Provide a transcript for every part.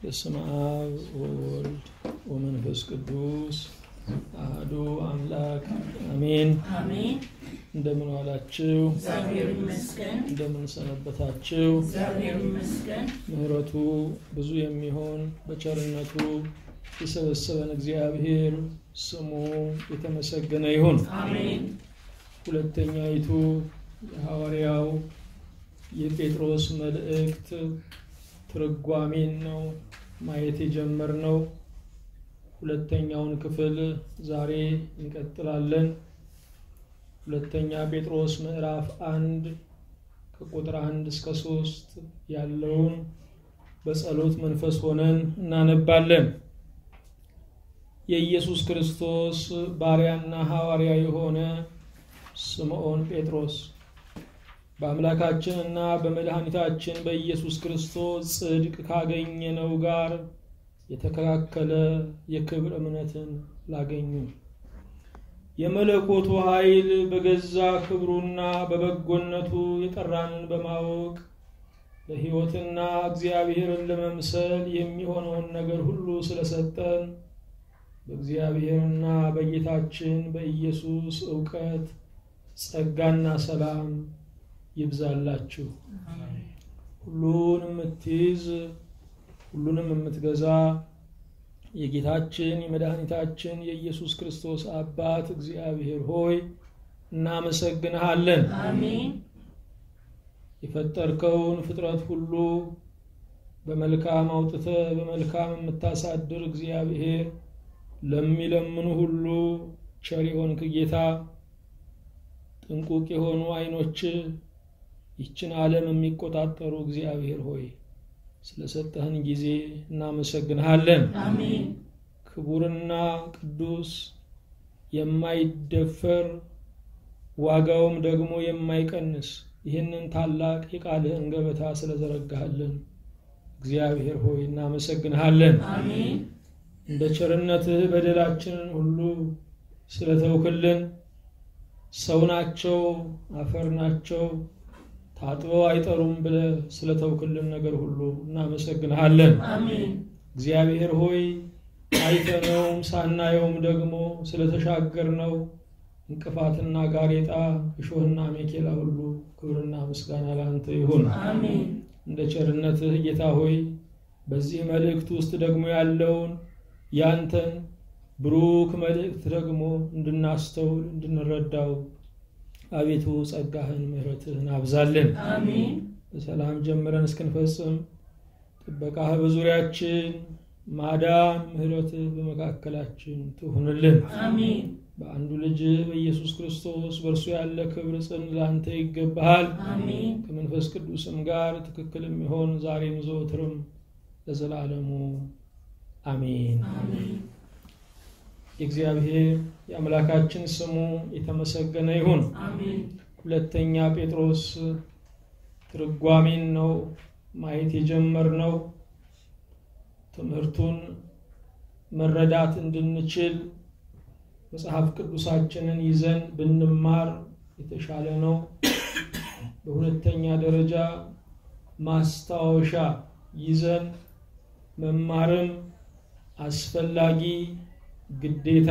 በስመ አብ ወወልድ ወመንፈስ ቅዱስ አህዱ አምላክ አሜን። አሜን። እንደምን ዋላችሁ? እግዚአብሔር ይመስገን። እንደምን ሰነበታችሁ? እግዚአብሔር ይመስገን። ምሕረቱ ብዙ የሚሆን በቸርነቱ የሰበሰበን እግዚአብሔር ስሙ የተመሰገነ ይሁን። አሜን። ሁለተኛይቱ የሐዋርያው የጴጥሮስ መልእክት ትርጓሜን ነው ማየት የጀመርነው። ሁለተኛውን ክፍል ዛሬ እንቀጥላለን። ሁለተኛ ጴጥሮስ ምዕራፍ አንድ ከቁጥር አንድ እስከ ሶስት ያለውን በጸሎት መንፈስ ሆነን እናነባለን። የኢየሱስ ክርስቶስ ባሪያና ሐዋርያ የሆነ ስምዖን ጴጥሮስ በአምላካችንና በመድኃኒታችን በኢየሱስ ክርስቶስ ጽድቅ ካገኘነው ጋር የተከላከለ የክብር እምነትን ላገኙ የመለኮቱ ኃይል በገዛ ክብሩና በበጎነቱ የጠራንን በማወቅ ለሕይወትና እግዚአብሔርን ለመምሰል የሚሆነውን ነገር ሁሉ ስለሰጠን በእግዚአብሔርና በጌታችን በኢየሱስ እውቀት ጸጋና ሰላም ይብዛላችሁ። ሁሉን የምትይዝ ሁሉንም የምትገዛ የጌታችን የመድኃኒታችን የኢየሱስ ክርስቶስ አባት እግዚአብሔር ሆይ እናመሰግንሃለን። አሜን። የፈጠርከውን ፍጥረት ሁሉ በመልካም አውጥተህ በመልካም የምታሳድር እግዚአብሔር ለሚለምኑ ሁሉ ቸር የሆንክ ጌታ ጥንቁቅ የሆኑ ዓይኖች ይችን ዓለም የሚቆጣጠሩ እግዚአብሔር ሆይ ስለሰጠህን ጊዜ እናመሰግንሃለን። አሜን። ክቡርና ቅዱስ የማይደፈር ዋጋውም ደግሞ የማይቀንስ ይህንን ታላቅ የቃልህን ገበታ ስለዘረጋሃልን እግዚአብሔር ሆይ እናመሰግንሃለን። አሜን። እንደ ቸርነትህ በደላችንን ሁሉ ስለተውክልን ሰው ናቸው፣ አፈር ናቸው፣ ታጥበው አይጠሩም ብለህ ስለተውክልን ነገር ሁሉ እናመሰግንሃለን። አሜን። እግዚአብሔር ሆይ አይተነውም ሳናየውም ደግሞ ስለተሻገርነው እንቅፋትና ጋሬጣ እሾህና ሜኬላ ሁሉ ክብርና ምስጋና ለአንተ ይሁን። አሜን። እንደ ቸርነትህ ጌታ ሆይ በዚህ መልእክት ውስጥ ደግሞ ያለውን ያንተን ብሩክ መልእክት ደግሞ እንድናስተውል እንድንረዳው አቤቱ ጸጋህን ምሕረትህን አብዛልን። አሜን። በሰላም ጀምረን እስክንፈጽም ጥበቃህ በዙሪያችን፣ ማዳን ምሕረትህ በመካከላችን ትሁንልን። አሜን። በአንዱ ልጅ በኢየሱስ ክርስቶስ በእርሱ ያለ ክብር ጽን ለአንተ ይገባሃል። አሜን። ከመንፈስ ቅዱስም ጋር ትክክል የሚሆን ዛሬም ዘወትርም ለዘላለሙ አሜን። አሜን። የእግዚአብሔር የአምላካችን ስሙ የተመሰገነ ይሁን። አሜን። ሁለተኛ ጴጥሮስ ትርጓሜን ነው ማየት የጀመርነው። ትምህርቱን መረዳት እንድንችል መጽሐፍ ቅዱሳችንን ይዘን ብንማር የተሻለ ነው። በሁለተኛ ደረጃ ማስታወሻ ይዘን መማርም አስፈላጊ ግዴታ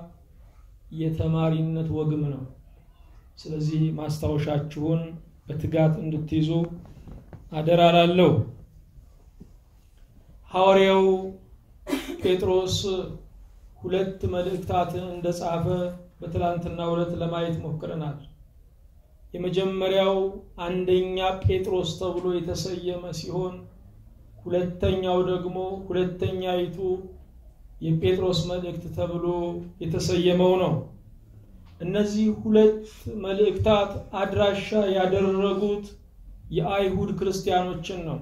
የተማሪነት ወግም ነው። ስለዚህ ማስታወሻችሁን በትጋት እንድትይዙ አደራ ላለሁ። ሐዋርያው ጴጥሮስ ሁለት መልእክታትን እንደጻፈ በትላንትናው ዕለት ለማየት ሞክረናል። የመጀመሪያው አንደኛ ጴጥሮስ ተብሎ የተሰየመ ሲሆን ሁለተኛው ደግሞ ሁለተኛይቱ የጴጥሮስ መልእክት ተብሎ የተሰየመው ነው። እነዚህ ሁለት መልእክታት አድራሻ ያደረጉት የአይሁድ ክርስቲያኖችን ነው።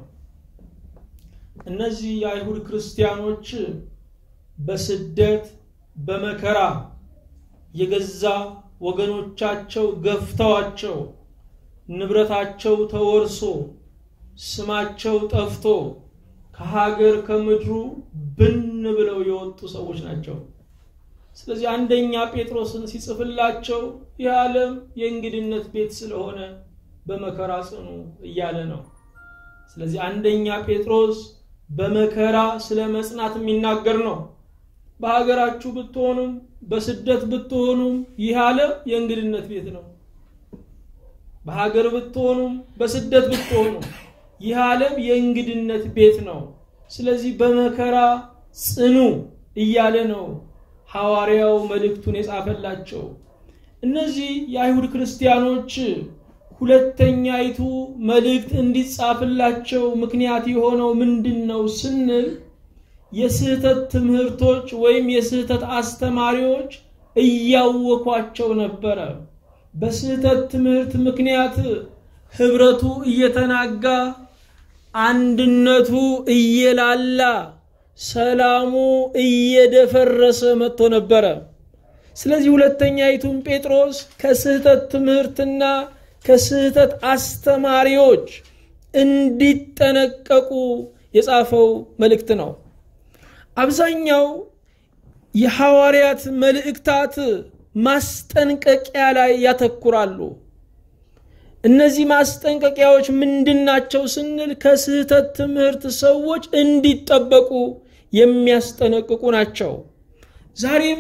እነዚህ የአይሁድ ክርስቲያኖች በስደት በመከራ የገዛ ወገኖቻቸው ገፍተዋቸው ንብረታቸው ተወርሶ ስማቸው ጠፍቶ ከሀገር ከምድሩ ብን ብለው የወጡ ሰዎች ናቸው። ስለዚህ አንደኛ ጴጥሮስን ሲጽፍላቸው ይህ ዓለም የእንግድነት ቤት ስለሆነ በመከራ ጽኑ እያለ ነው። ስለዚህ አንደኛ ጴጥሮስ በመከራ ስለ መጽናት የሚናገር ነው። በሀገራችሁ ብትሆኑም በስደት ብትሆኑም ይህ ዓለም የእንግድነት ቤት ነው። በሀገር ብትሆኑም በስደት ብትሆኑም ይህ ዓለም የእንግድነት ቤት ነው። ስለዚህ በመከራ ጽኑ እያለ ነው ሐዋርያው መልእክቱን የጻፈላቸው። እነዚህ የአይሁድ ክርስቲያኖች ሁለተኛይቱ መልእክት እንዲጻፍላቸው ምክንያት የሆነው ምንድን ነው ስንል የስህተት ትምህርቶች ወይም የስህተት አስተማሪዎች እያወኳቸው ነበረ። በስህተት ትምህርት ምክንያት ህብረቱ እየተናጋ፣ አንድነቱ እየላላ፣ ሰላሙ እየደፈረሰ መጥቶ ነበረ። ስለዚህ ሁለተኛይቱን ጴጥሮስ ከስህተት ትምህርትና ከስህተት አስተማሪዎች እንዲጠነቀቁ የጻፈው መልእክት ነው። አብዛኛው የሐዋርያት መልእክታት ማስጠንቀቂያ ላይ ያተኩራሉ። እነዚህ ማስጠንቀቂያዎች ምንድናቸው ስንል ከስህተት ትምህርት ሰዎች እንዲጠበቁ የሚያስጠነቅቁ ናቸው። ዛሬም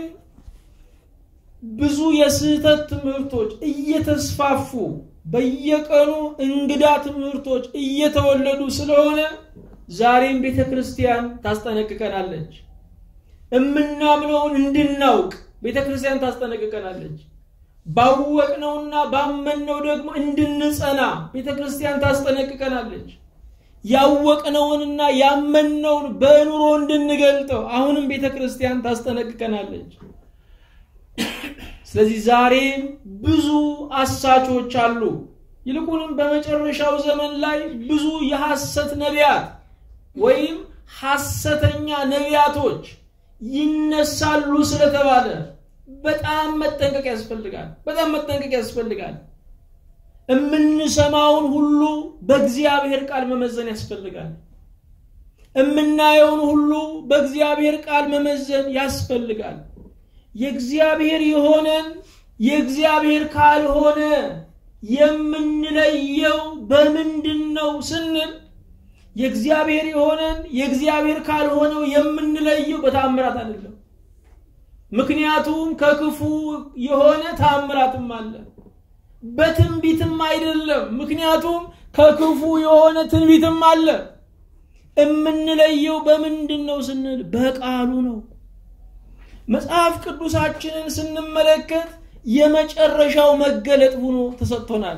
ብዙ የስህተት ትምህርቶች እየተስፋፉ በየቀኑ እንግዳ ትምህርቶች እየተወለዱ ስለሆነ ዛሬም ቤተ ክርስቲያን ታስጠነቅቀናለች። እምናምነውን እንድናውቅ ቤተ ክርስቲያን ታስጠነቅቀናለች። ባወቅነውና ባመንነው ደግሞ እንድንጸና ቤተ ክርስቲያን ታስጠነቅቀናለች። ያወቅነውንና ያመንነውን በኑሮ እንድንገልጠው አሁንም ቤተ ክርስቲያን ታስጠነቅቀናለች። ስለዚህ ዛሬም ብዙ አሳቾች አሉ። ይልቁንም በመጨረሻው ዘመን ላይ ብዙ የሐሰት ነቢያት ወይም ሐሰተኛ ነቢያቶች ይነሳሉ ስለተባለ በጣም መጠንቀቅ ያስፈልጋል። በጣም መጠንቀቅ ያስፈልጋል። የምንሰማውን ሁሉ በእግዚአብሔር ቃል መመዘን ያስፈልጋል። የምናየውን ሁሉ በእግዚአብሔር ቃል መመዘን ያስፈልጋል። የእግዚአብሔር የሆነን የእግዚአብሔር ካልሆነ የምንለየው በምንድን ነው ስንል የእግዚአብሔር የሆነን የእግዚአብሔር ካልሆነው የምንለየው በታምራት አይደለም። ምክንያቱም ከክፉ የሆነ ታምራትም አለ። በትንቢትም አይደለም። ምክንያቱም ከክፉ የሆነ ትንቢትም አለ። የምንለየው በምንድን ነው ስንል በቃሉ ነው። መጽሐፍ ቅዱሳችንን ስንመለከት የመጨረሻው መገለጥ ሆኖ ተሰጥቶናል።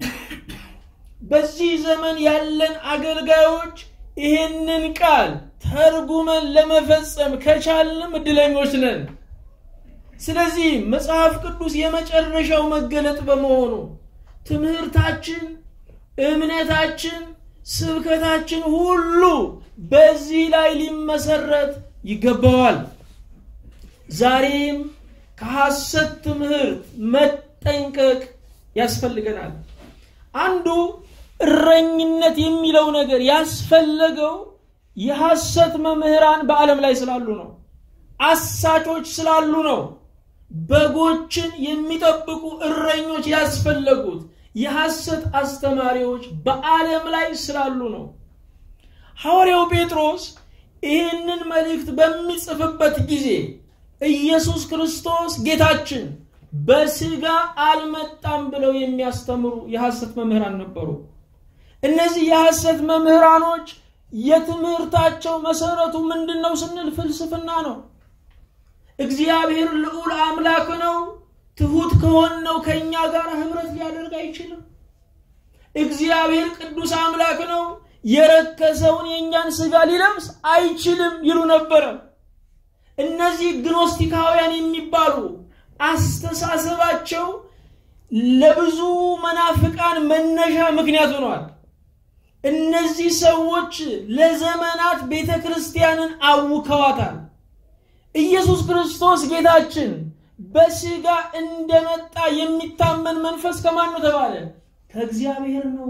በዚህ ዘመን ያለን አገልጋዮች ይህንን ቃል ተርጉመን ለመፈጸም ከቻልንም እድለኞች ነን። ስለዚህ መጽሐፍ ቅዱስ የመጨረሻው መገለጥ በመሆኑ ትምህርታችን፣ እምነታችን፣ ስብከታችን ሁሉ በዚህ ላይ ሊመሰረት ይገባዋል። ዛሬም ከሐሰት ትምህርት መጠንቀቅ ያስፈልገናል። አንዱ እረኝነት የሚለው ነገር ያስፈለገው የሐሰት መምህራን በዓለም ላይ ስላሉ ነው። አሳቾች ስላሉ ነው። በጎችን የሚጠብቁ እረኞች ያስፈለጉት የሐሰት አስተማሪዎች በዓለም ላይ ስላሉ ነው። ሐዋርያው ጴጥሮስ ይህንን መልእክት በሚጽፍበት ጊዜ ኢየሱስ ክርስቶስ ጌታችን በስጋ አልመጣም ብለው የሚያስተምሩ የሐሰት መምህራን ነበሩ። እነዚህ የሐሰት መምህራኖች የትምህርታቸው መሰረቱ ምንድን ነው ስንል ፍልስፍና ነው። እግዚአብሔር ልዑል አምላክ ነው፣ ትሁት ከሆነው ከእኛ ጋር ህብረት ሊያደርግ አይችልም። እግዚአብሔር ቅዱስ አምላክ ነው፣ የረከሰውን የእኛን ስጋ ሊለብስ አይችልም ይሉ ነበረ። እነዚህ ግኖስቲካውያን የሚባሉ አስተሳሰባቸው ለብዙ መናፍቃን መነሻ ምክንያት ሆኗል። እነዚህ ሰዎች ለዘመናት ቤተ ክርስቲያንን አውከዋታል። ኢየሱስ ክርስቶስ ጌታችን በስጋ እንደመጣ የሚታመን መንፈስ ከማን ነው ተባለ? ከእግዚአብሔር ነው።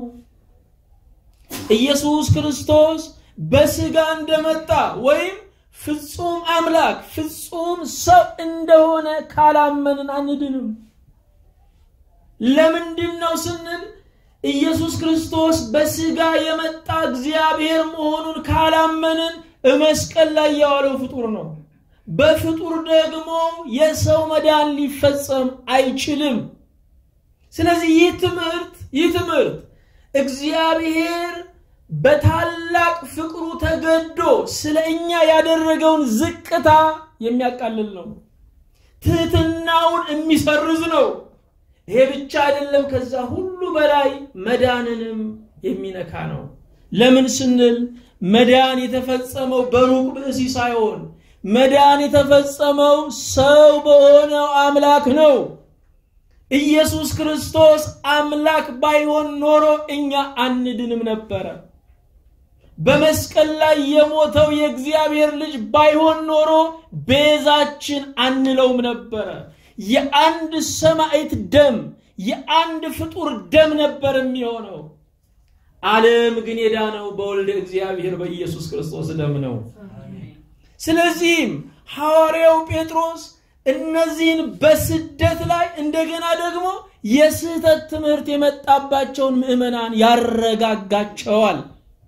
ኢየሱስ ክርስቶስ በስጋ እንደመጣ ወይም ፍጹም አምላክ ፍጹም ሰው እንደሆነ ካላመንን አንድንም። ለምንድን ነው ስንል ኢየሱስ ክርስቶስ በስጋ የመጣ እግዚአብሔር መሆኑን ካላመንን እመስቀል ላይ የዋለው ፍጡር ነው። በፍጡር ደግሞ የሰው መዳን ሊፈጸም አይችልም። ስለዚህ ይህ ትምህርት ይህ ትምህርት እግዚአብሔር በታላቅ ፍቅሩ ተገዶ ስለ እኛ ያደረገውን ዝቅታ የሚያቃልል ነው። ትህትናውን የሚሰርዝ ነው። ይሄ ብቻ አይደለም፣ ከዛ ሁሉ በላይ መዳንንም የሚነካ ነው። ለምን ስንል መዳን የተፈጸመው በሩቅ ብእሲ ሳይሆን መዳን የተፈጸመው ሰው በሆነው አምላክ ነው። ኢየሱስ ክርስቶስ አምላክ ባይሆን ኖሮ እኛ አንድንም ነበረ። በመስቀል ላይ የሞተው የእግዚአብሔር ልጅ ባይሆን ኖሮ ቤዛችን አንለውም ነበረ። የአንድ ሰማዕት ደም የአንድ ፍጡር ደም ነበር የሚሆነው። ዓለም ግን የዳነው በወልደ እግዚአብሔር በኢየሱስ ክርስቶስ ደም ነው። ስለዚህም ሐዋርያው ጴጥሮስ እነዚህን በስደት ላይ እንደገና ደግሞ የስህተት ትምህርት የመጣባቸውን ምዕመናን ያረጋጋቸዋል።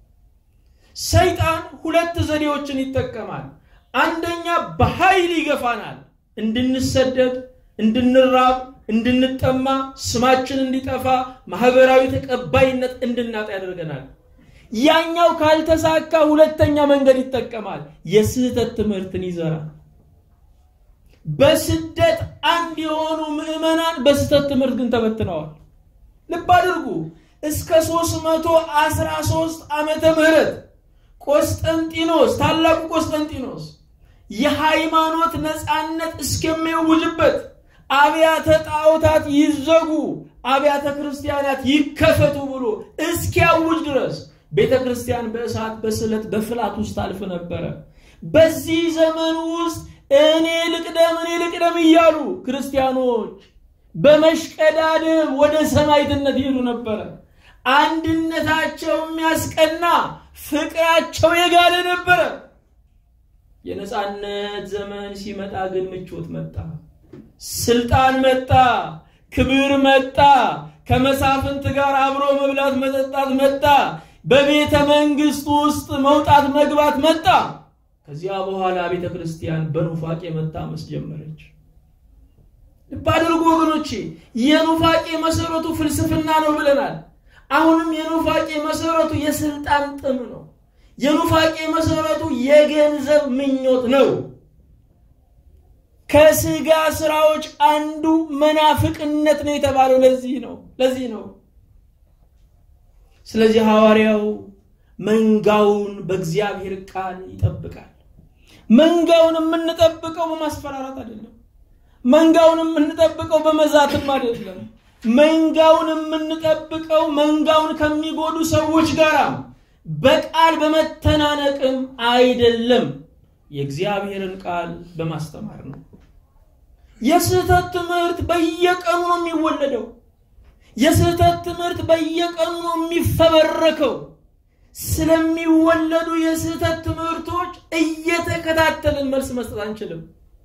ሰይጣን ሁለት ዘዴዎችን ይጠቀማል። አንደኛ በኃይል ይገፋናል፣ እንድንሰደድ፣ እንድንራብ፣ እንድንጠማ፣ ስማችን እንዲጠፋ፣ ማህበራዊ ተቀባይነት እንድናጣ ያደርገናል። ያኛው ካልተሳካ ሁለተኛ መንገድ ይጠቀማል፣ የስህተት ትምህርትን ይዘራል። በስደት አንድ የሆኑ ምዕመናን በስህተት ትምህርት ግን ተበትነዋል። ልብ አድርጉ። እስከ 313 ዓመተ ምህረት ቆስጠንጢኖስ ታላቁ ቆስጠንጢኖስ የሃይማኖት ነፃነት እስከሚያውጅበት አብያተ ጣዖታት ይዘጉ፣ አብያተ ክርስቲያናት ይከፈቱ ብሎ እስኪያውጅ ድረስ ቤተ ክርስቲያን በእሳት በስለት በፍላት ውስጥ ታልፍ ነበረ። በዚህ ዘመን ውስጥ እኔ ልቅደም እኔ ልቅደም እያሉ ክርስቲያኖች በመሽቀዳደም ወደ ሰማዕትነት ይሄዱ ነበረ። አንድነታቸው የሚያስቀና ፍቅራቸው የጋለ ነበረ። የነፃነት ዘመን ሲመጣ ግን ምቾት መጣ፣ ስልጣን መጣ፣ ክብር መጣ፣ ከመሳፍንት ጋር አብሮ መብላት መጠጣት መጣ፣ በቤተ መንግስት ውስጥ መውጣት መግባት መጣ። ከዚያ በኋላ ቤተ ክርስቲያን በኑፋቄ መታመስ ጀመረች። ልብ አድርጉ ወገኖቼ፣ የኑፋቄ መሰረቱ ፍልስፍና ነው ብለናል። አሁንም የኑፋቄ መሰረቱ የስልጣን ጥም ነው። የኑፋቄ መሰረቱ የገንዘብ ምኞት ነው። ከስጋ ስራዎች አንዱ መናፍቅነት ነው የተባለው ለዚህ ነው ለዚህ ነው። ስለዚህ ሐዋርያው መንጋውን በእግዚአብሔር ቃል ይጠብቃል። መንጋውን የምንጠብቀው በማስፈራራት አይደለም። መንጋውን የምንጠብቀው በመዛትም አይደለም። መንጋውን የምንጠብቀው መንጋውን ከሚጎዱ ሰዎች ጋር በቃል በመተናነቅም አይደለም። የእግዚአብሔርን ቃል በማስተማር ነው። የስህተት ትምህርት በየቀኑ ነው የሚወለደው። የስህተት ትምህርት በየቀኑ ነው የሚፈበረከው። ስለሚወለዱ የስህተት ትምህርቶች እየተከታተልን መልስ መስጠት አንችልም።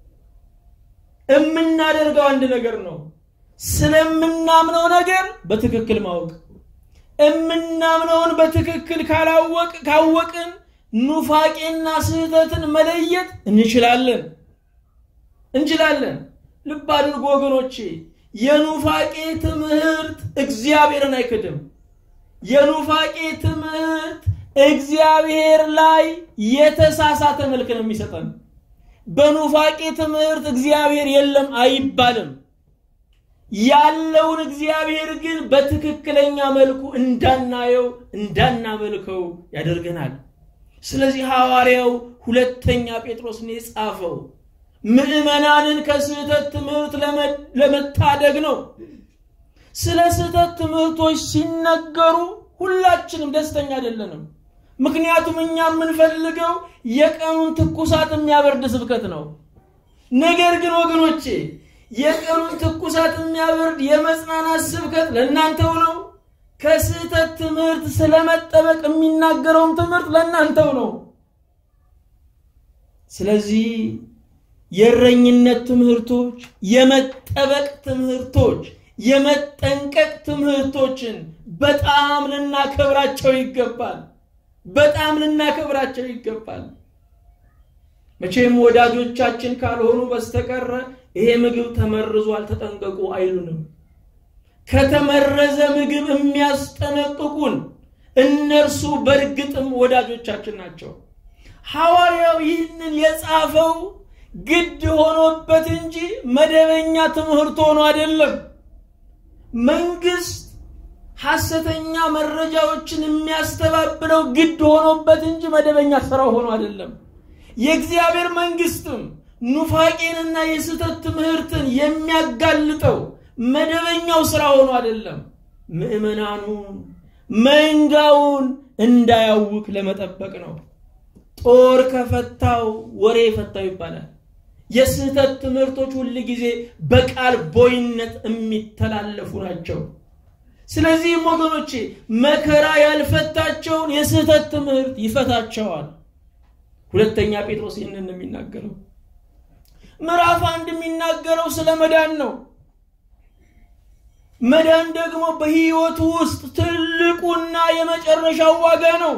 የምናደርገው አንድ ነገር ነው። ስለምናምነው ነገር በትክክል ማወቅ የምናምነውን በትክክል ካላወቅ ካወቅን ኑፋቄና ስህተትን መለየት እንችላለን እንችላለን። ልብ አድርጎ ወገኖቼ፣ የኑፋቄ ትምህርት እግዚአብሔርን አይክድም። የኑፋቄ ትምህርት እግዚአብሔር ላይ የተሳሳተ መልክ ነው የሚሰጠን። በኑፋቄ ትምህርት እግዚአብሔር የለም አይባልም። ያለውን እግዚአብሔር ግን በትክክለኛ መልኩ እንዳናየው እንዳናመልከው ያደርገናል። ስለዚህ ሐዋርያው ሁለተኛ ጴጥሮስን የጻፈው ምዕመናንን ከስህተት ትምህርት ለመታደግ ነው። ስለ ስህተት ትምህርቶች ሲነገሩ ሁላችንም ደስተኛ አይደለንም። ምክንያቱም እኛ የምንፈልገው የቀኑን ትኩሳት የሚያበርድ ስብከት ነው። ነገር ግን ወገኖቼ የቀኑን ትኩሳት የሚያበርድ የመጽናናት ስብከት ለእናንተው ነው። ከስህተት ትምህርት ስለመጠበቅ የሚናገረውም ትምህርት ለእናንተው ነው። ስለዚህ የእረኝነት ትምህርቶች፣ የመጠበቅ ትምህርቶች፣ የመጠንቀቅ ትምህርቶችን በጣም ልናከብራቸው ይገባል። በጣም ልናከብራቸው ይገባል። መቼም ወዳጆቻችን ካልሆኑ በስተቀረ ይሄ ምግብ ተመርዟል ተጠንቀቁ አይሉንም። ከተመረዘ ምግብ የሚያስጠነቅቁን እነርሱ በእርግጥም ወዳጆቻችን ናቸው። ሐዋርያው ይህንን የጻፈው ግድ ሆኖበት እንጂ መደበኛ ትምህርት ሆኖ አይደለም። መንግስት ሐሰተኛ መረጃዎችን የሚያስተባብለው ግድ ሆኖበት እንጂ መደበኛ ስራው ሆኖ አይደለም። የእግዚአብሔር መንግስትም ኑፋቄንና የስህተት ትምህርትን የሚያጋልጠው መደበኛው ስራ ሆኖ አይደለም። ምዕመናኑን መንጋውን እንዳያውክ ለመጠበቅ ነው። ጦር ከፈታው ወሬ ፈታው ይባላል። የስህተት ትምህርቶች ሁል ጊዜ በቃል ቦይነት የሚተላለፉ ናቸው። ስለዚህም ወገኖቼ መከራ ያልፈታቸውን የስህተት ትምህርት ይፈታቸዋል። ሁለተኛ ጴጥሮስ ይህንን ነው የሚናገረው። ምዕራፍ አንድ የሚናገረው ስለ መዳን ነው። መዳን ደግሞ በህይወቱ ውስጥ ትልቁና የመጨረሻው ዋጋ ነው።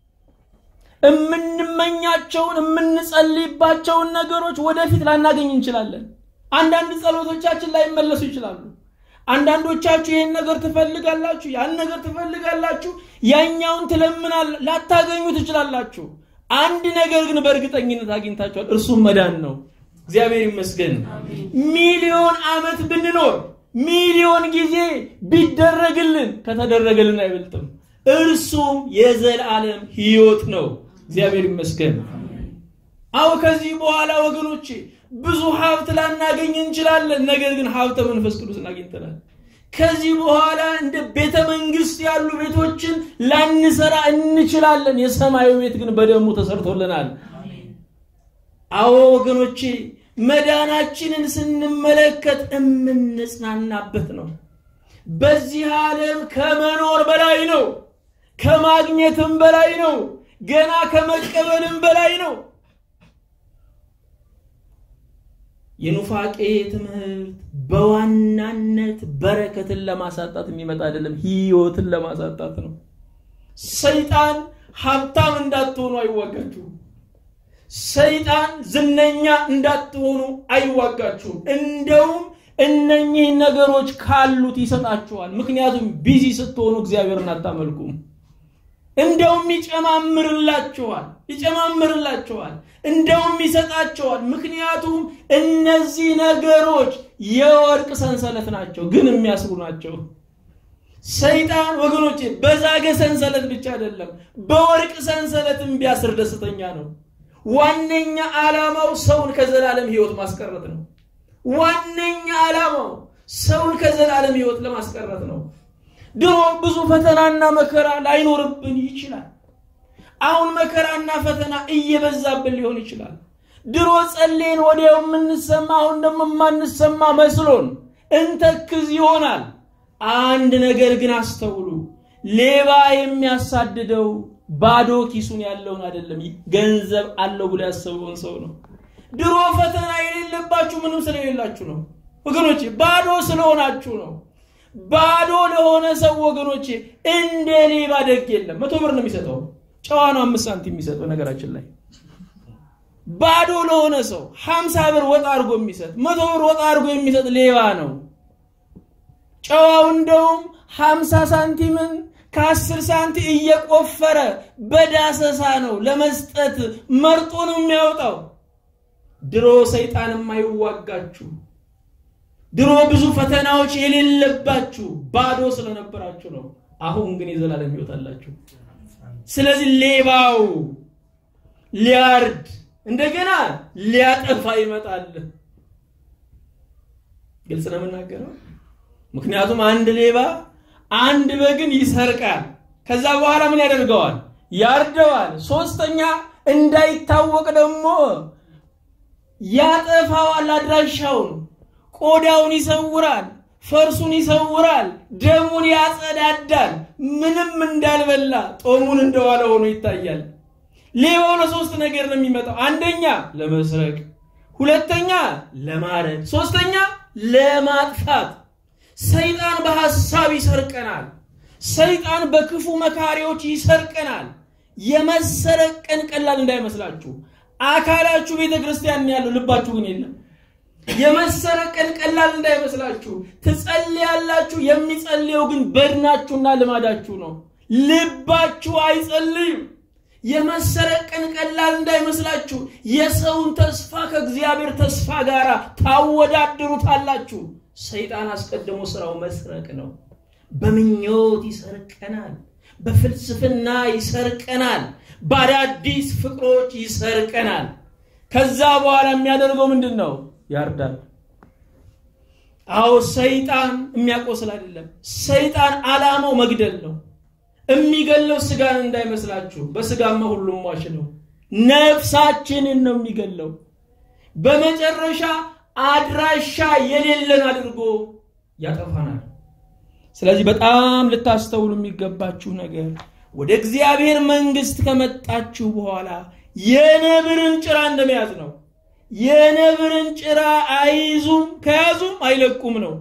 የምንመኛቸውን የምንጸልይባቸውን ነገሮች ወደፊት ላናገኝ እንችላለን። አንዳንድ ጸሎቶቻችን ላይመለሱ ይችላሉ። አንዳንዶቻችሁ ይህን ነገር ትፈልጋላችሁ፣ ያን ነገር ትፈልጋላችሁ፣ ያኛውን ትለምናል፣ ላታገኙ ትችላላችሁ። አንድ ነገር ግን በእርግጠኝነት አግኝታችኋል፣ እርሱም መዳን ነው። እግዚአብሔር ይመስገን። ሚሊዮን ዓመት ብንኖር ሚሊዮን ጊዜ ቢደረግልን ከተደረገልን አይበልጥም። እርሱም የዘላለም ህይወት ነው። እግዚአብሔር ይመስገን። አዎ ከዚህ በኋላ ወገኖቼ ብዙ ሀብት ላናገኝ እንችላለን። ነገር ግን ሀብተ መንፈስ ቅዱስን አግኝተናል። ከዚህ በኋላ እንደ ቤተ መንግስት ያሉ ቤቶችን ላንሰራ እንችላለን። የሰማዩ ቤት ግን በደሙ ተሰርቶልናል። አዎ ወገኖቼ መዳናችንን ስንመለከት የምንጽናናበት ነው። በዚህ ዓለም ከመኖር በላይ ነው። ከማግኘትም በላይ ነው። ገና ከመቀበልም በላይ ነው። የኑፋቄ ትምህርት በዋናነት በረከትን ለማሳጣት የሚመጣ አይደለም፣ ህይወትን ለማሳጣት ነው። ሰይጣን ሀብታም እንዳትሆኑ አይዋጋችሁም። ሰይጣን ዝነኛ እንዳትሆኑ አይዋጋችሁም። እንደውም እነኚህ ነገሮች ካሉት ይሰጣችኋል። ምክንያቱም ቢዚ ስትሆኑ እግዚአብሔርን አታመልኩም። እንደውም ይጨማምርላችኋል ይጨማምርላችኋል፣ እንደውም ይሰጣችኋል። ምክንያቱም እነዚህ ነገሮች የወርቅ ሰንሰለት ናቸው፣ ግን የሚያስሩ ናቸው። ሰይጣን ወገኖቼ በዛገ ሰንሰለት ብቻ አይደለም፣ በወርቅ ሰንሰለትም ቢያስር ደስተኛ ነው። ዋነኛ ዓላማው ሰውን ከዘላለም ህይወት ማስቀረት ነው። ዋነኛ ዓላማው ሰውን ከዘላለም ህይወት ለማስቀረት ነው። ድሮ ብዙ ፈተናና መከራ ላይኖርብን ይችላል። አሁን መከራና ፈተና እየበዛብን ሊሆን ይችላል። ድሮ ጸሌን ወዲያው የምንሰማ አሁን ደግሞ የማንሰማ መስሎን እንተክዝ ይሆናል። አንድ ነገር ግን አስተውሉ። ሌባ የሚያሳድደው ባዶ ኪሱን ያለውን አይደለም፣ ገንዘብ አለው ብሎ ያሰበውን ሰው ነው። ድሮ ፈተና የሌለባችሁ ምንም ስለሌላችሁ ነው ወገኖቼ፣ ባዶ ስለሆናችሁ ነው። ባዶ ለሆነ ሰው ወገኖቼ እንደ ሌባ ደግ የለም። መቶ ብር ነው የሚሰጠው፣ ጨዋ ነው አምስት ሳንቲም የሚሰጠው። ነገራችን ላይ ባዶ ለሆነ ሰው ሀምሳ ብር ወጣ አድርጎ የሚሰጥ መቶ ብር ወጣ አድርጎ የሚሰጥ ሌባ ነው። ጨዋው እንደውም ሀምሳ ሳንቲምን ከአስር ሳንቲ እየቆፈረ በዳሰሳ ነው ለመስጠት መርጦ ነው የሚያወጣው። ድሮ ሰይጣን የማይዋጋችሁ ድሮ ብዙ ፈተናዎች የሌለባችሁ ባዶ ስለነበራችሁ ነው። አሁን ግን የዘላለም ሕይወት አላችሁ። ስለዚህ ሌባው ሊያርድ እንደገና ሊያጠፋ ይመጣል። ግልጽ ነው የምናገረው። ምክንያቱም አንድ ሌባ አንድ በግን ይሰርቃል። ከዛ በኋላ ምን ያደርገዋል? ያርደዋል። ሶስተኛ እንዳይታወቅ ደግሞ ያጠፋዋል። አድራሻውን፣ ቆዳውን ይሰውራል፣ ፈርሱን ይሰውራል፣ ደሙን ያጸዳዳል። ምንም እንዳልበላ ጦሙን እንደዋለ ሆኖ ይታያል። ሌባው ለሶስት ነገር ነው የሚመጣው። አንደኛ ለመስረቅ፣ ሁለተኛ ለማረድ፣ ሶስተኛ ለማጥፋት። ሰይጣን በሐሳብ ይሰርቀናል። ሰይጣን በክፉ መካሪዎች ይሰርቀናል። የመሰረቅ ቀን ቀላል እንዳይመስላችሁ። አካላችሁ ቤተ ክርስቲያን ያለው ልባችሁ ግን የለም። የመሰረቅ ቀን ቀላል እንዳይመስላችሁ። ትጸልያላችሁ። የሚጸልየው ግን በድናችሁና ልማዳችሁ ነው። ልባችሁ አይጸልይም። የመሰረቅ ቀን ቀላል እንዳይመስላችሁ። የሰውን ተስፋ ከእግዚአብሔር ተስፋ ጋር ታወዳድሩታላችሁ። ሰይጣን አስቀድሞ ስራው መስረቅ ነው። በምኞት ይሰርቀናል። በፍልስፍና ይሰርቀናል። በአዳዲስ ፍቅሮች ይሰርቀናል። ከዛ በኋላ የሚያደርገው ምንድን ነው? ያርዳል። አዎ ሰይጣን የሚያቆስል አይደለም። ሰይጣን ዓላማው መግደል ነው። የሚገለው ስጋን እንዳይመስላችሁ። በስጋማ ሁሉም ሟች ነው። ነፍሳችንን ነው የሚገለው። በመጨረሻ አድራሻ የሌለን አድርጎ ያጠፋናል። ስለዚህ በጣም ልታስተውሉ የሚገባችሁ ነገር ወደ እግዚአብሔር መንግስት ከመጣችሁ በኋላ የነብርን ጭራ እንደመያዝ ነው። የነብርን ጭራ አይዙም፣ ከያዙም አይለቁም ነው።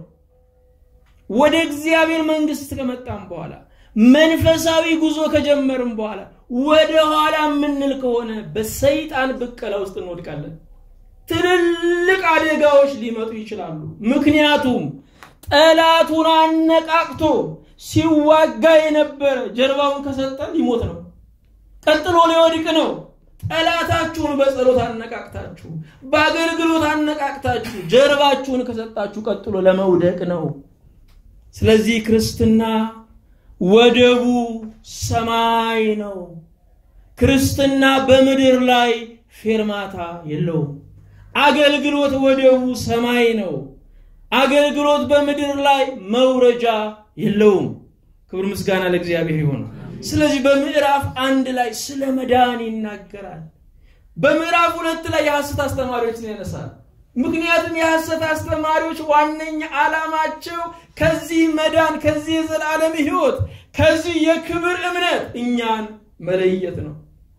ወደ እግዚአብሔር መንግስት ከመጣም በኋላ መንፈሳዊ ጉዞ ከጀመርም በኋላ ወደ ኋላ የምንል ከሆነ በሰይጣን ብቀላ ውስጥ እንወድቃለን። ትልልቅ አደጋዎች ሊመጡ ይችላሉ። ምክንያቱም ጠላቱን አነቃቅቶ ሲዋጋ የነበረ ጀርባውን ከሰጠ ሊሞት ነው። ቀጥሎ ሊወድቅ ነው። ጠላታችሁን በጸሎት አነቃቅታችሁ፣ በአገልግሎት አነቃቅታችሁ ጀርባችሁን ከሰጣችሁ ቀጥሎ ለመውደቅ ነው። ስለዚህ ክርስትና ወደቡ ሰማይ ነው። ክርስትና በምድር ላይ ፌርማታ የለውም። አገልግሎት ወደቡ ሰማይ ነው። አገልግሎት በምድር ላይ መውረጃ የለውም። ክብር ምስጋና ለእግዚአብሔር ይሆን። ስለዚህ በምዕራፍ አንድ ላይ ስለ መዳን ይናገራል። በምዕራፍ ሁለት ላይ የሐሰት አስተማሪዎችን ያነሳል። ምክንያቱም የሐሰት አስተማሪዎች ዋነኛ ዓላማቸው ከዚህ መዳን፣ ከዚህ የዘላለም ሕይወት፣ ከዚህ የክብር እምነት እኛን መለየት ነው።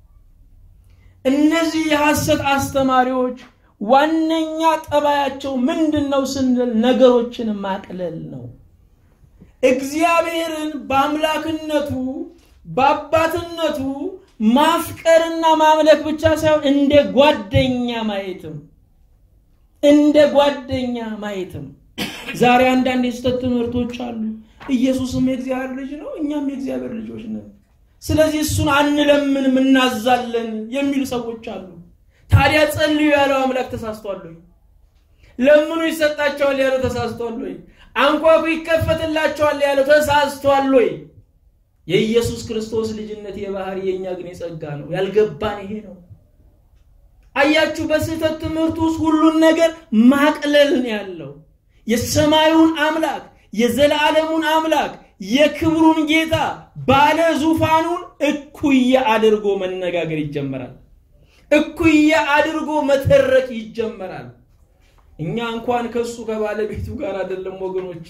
እነዚህ የሐሰት አስተማሪዎች ዋነኛ ጠባያቸው ምንድን ነው ስንል ነገሮችን ማቅለል ነው። እግዚአብሔርን በአምላክነቱ በአባትነቱ ማፍቀርና ማምለክ ብቻ ሳይሆን እንደ ጓደኛ ማየትም እንደ ጓደኛ ማየትም። ዛሬ አንዳንድ የስህተት ትምህርቶች አሉ። ኢየሱስም የእግዚአብሔር ልጅ ነው፣ እኛም የእግዚአብሔር ልጆች ነን። ስለዚህ እሱን አንለምንም እናዛለን የሚሉ ሰዎች አሉ። ታዲያ ጸልዩ ያለው አምላክ ተሳስቷል ወይ? ለምኑ ይሰጣቸዋል ያለው ተሳስቷል ወይ? አንኳኩ ይከፈትላቸዋል ያለው ተሳስቷል ወይ? የኢየሱስ ክርስቶስ ልጅነት የባህሪ የእኛ ግን የጸጋ ነው። ያልገባን ይሄ ነው። አያችሁ፣ በስህተት ትምህርት ውስጥ ሁሉን ነገር ማቅለል ነው ያለው። የሰማዩን አምላክ የዘላለሙን አምላክ የክብሩን ጌታ ባለ ዙፋኑን እኩያ አድርጎ መነጋገር ይጀመራል። እኩያ አድርጎ መተረክ ይጀመራል። እኛ እንኳን ከሱ ከባለቤቱ ጋር አይደለም ወገኖቼ፣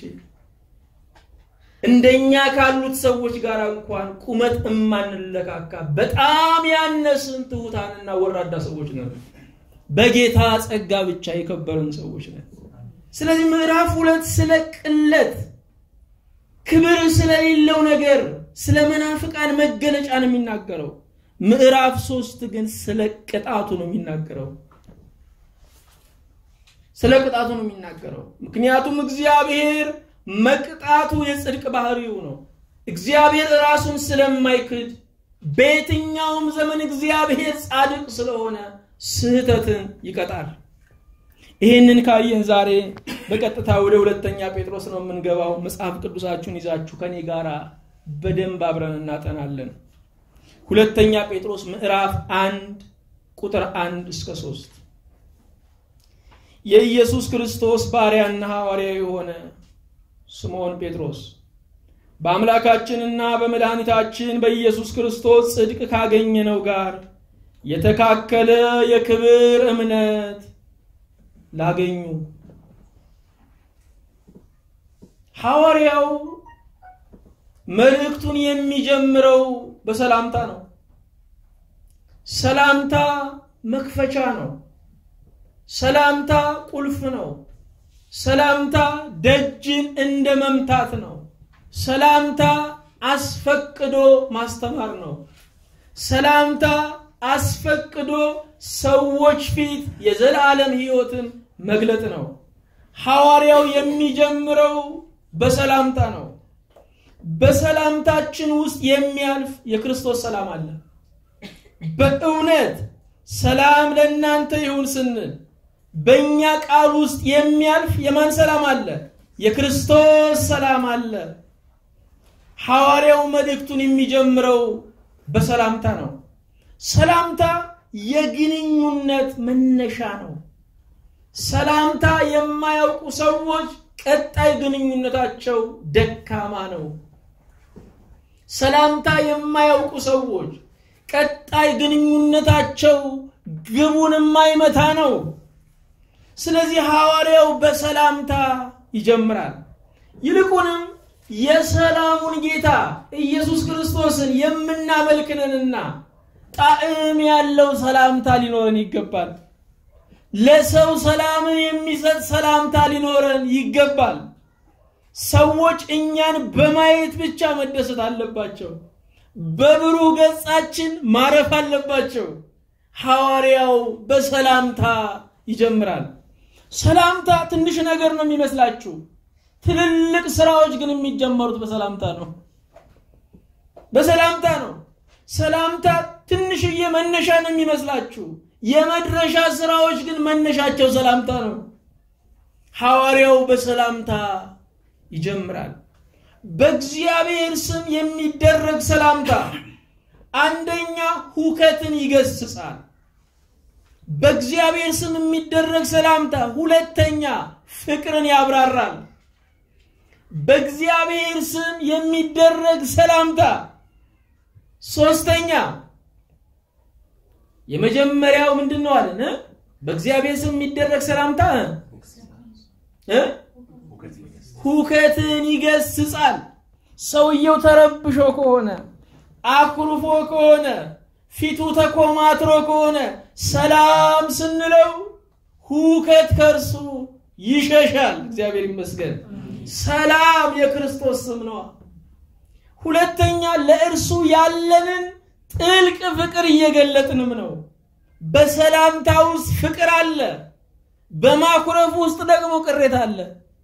እንደኛ ካሉት ሰዎች ጋር እንኳን ቁመት እማንለካካ በጣም ያነስን ትሑታንና ወራዳ ሰዎች ነን። በጌታ ጸጋ ብቻ የከበርን ሰዎች ነን። ስለዚህ ምዕራፍ ሁለት ስለ ቅለት ክብር ስለሌለው ነገር ስለ መናፍቃን መገለጫ ነው የሚናገረው። ምዕራፍ ሶስት ግን ስለ ቅጣቱ ነው የሚናገረው። ስለ ቅጣቱ ነው የሚናገረው። ምክንያቱም እግዚአብሔር መቅጣቱ የጽድቅ ባህሪው ነው። እግዚአብሔር ራሱን ስለማይክድ በየትኛውም ዘመን እግዚአብሔር ጻድቅ ስለሆነ ስህተትን ይቀጣል። ይህንን ካየን ዛሬ በቀጥታ ወደ ሁለተኛ ጴጥሮስ ነው የምንገባው። መጽሐፍ ቅዱሳችሁን ይዛችሁ ከኔ ጋር በደንብ አብረን እናጠናለን። ሁለተኛ ጴጥሮስ ምዕራፍ አንድ ቁጥር አንድ እስከ ሶስት የኢየሱስ ክርስቶስ ባሪያና ሐዋርያ የሆነ ስምዖን ጴጥሮስ በአምላካችንና በመድኃኒታችን በኢየሱስ ክርስቶስ ጽድቅ ካገኘነው ጋር የተካከለ የክብር እምነት ላገኙ ሐዋርያው መልእክቱን የሚጀምረው በሰላምታ ነው። ሰላምታ መክፈቻ ነው። ሰላምታ ቁልፍ ነው። ሰላምታ ደጅን እንደ መምታት ነው። ሰላምታ አስፈቅዶ ማስተማር ነው። ሰላምታ አስፈቅዶ ሰዎች ፊት የዘላለም ሕይወትን መግለጥ ነው። ሐዋርያው የሚጀምረው በሰላምታ ነው። በሰላምታችን ውስጥ የሚያልፍ የክርስቶስ ሰላም አለ። በእውነት ሰላም ለእናንተ ይሁን ስንል በእኛ ቃል ውስጥ የሚያልፍ የማን ሰላም አለ? የክርስቶስ ሰላም አለ። ሐዋርያው መልእክቱን የሚጀምረው በሰላምታ ነው። ሰላምታ የግንኙነት መነሻ ነው። ሰላምታ የማያውቁ ሰዎች ቀጣይ ግንኙነታቸው ደካማ ነው። ሰላምታ የማያውቁ ሰዎች ቀጣይ ግንኙነታቸው ግቡን የማይመታ ነው። ስለዚህ ሐዋርያው በሰላምታ ይጀምራል። ይልቁንም የሰላሙን ጌታ ኢየሱስ ክርስቶስን የምናመልክነንና ጣዕም ያለው ሰላምታ ሊኖረን ይገባል። ለሰው ሰላምን የሚሰጥ ሰላምታ ሊኖረን ይገባል። ሰዎች እኛን በማየት ብቻ መደሰት አለባቸው። በብሩህ ገጻችን ማረፍ አለባቸው። ሐዋርያው በሰላምታ ይጀምራል። ሰላምታ ትንሽ ነገር ነው የሚመስላችሁ። ትልልቅ ስራዎች ግን የሚጀመሩት በሰላምታ ነው። በሰላምታ ነው። ሰላምታ ትንሽዬ መነሻ ነው የሚመስላችሁ። የመድረሻ ስራዎች ግን መነሻቸው ሰላምታ ነው። ሐዋርያው በሰላምታ ይጀምራል። በእግዚአብሔር ስም የሚደረግ ሰላምታ አንደኛ ሁከትን ይገስጻል። በእግዚአብሔር ስም የሚደረግ ሰላምታ ሁለተኛ ፍቅርን ያብራራል። በእግዚአብሔር ስም የሚደረግ ሰላምታ ሶስተኛ የመጀመሪያው ምንድን ነው አለን? በእግዚአብሔር ስም የሚደረግ ሰላምታ እ ሁከትን ይገስጻል። ሰውየው ተረብሾ ከሆነ አኩርፎ ከሆነ ፊቱ ተኮማትሮ ከሆነ ሰላም ስንለው ሁከት ከእርሱ ይሸሻል። እግዚአብሔር ይመስገን። ሰላም የክርስቶስ ስም ነው። ሁለተኛ ለእርሱ ያለንን ጥልቅ ፍቅር እየገለጥንም ነው። በሰላምታ ውስጥ ፍቅር አለ። በማኩረፍ ውስጥ ደግሞ ቅሬታ አለ።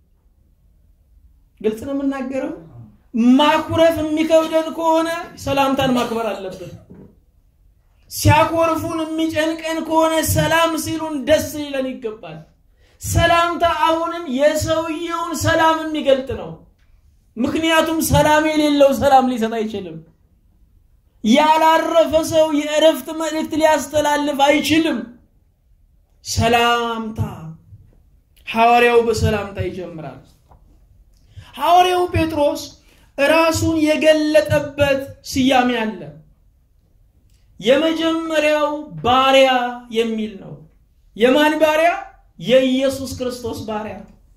ግልጽ ነው የምናገረው። ማኩረፍ የሚከብደን ከሆነ ሰላምታን ማክበር አለብን። ሲያኮርፉን የሚጨንቀን ከሆነ ሰላም ሲሉን ደስ ሊለን ይገባል። ሰላምታ አሁንም የሰውየውን ሰላም የሚገልጥ ነው። ምክንያቱም ሰላም የሌለው ሰላም ሊሰጥ አይችልም። ያላረፈ ሰው የእረፍት መልእክት ሊያስተላልፍ አይችልም። ሰላምታ ሐዋርያው በሰላምታ ይጀምራል። ሐዋርያው ጴጥሮስ ራሱን የገለጠበት ስያሜ አለ። የመጀመሪያው ባሪያ የሚል ነው። የማን ባሪያ? የኢየሱስ ክርስቶስ ባሪያ።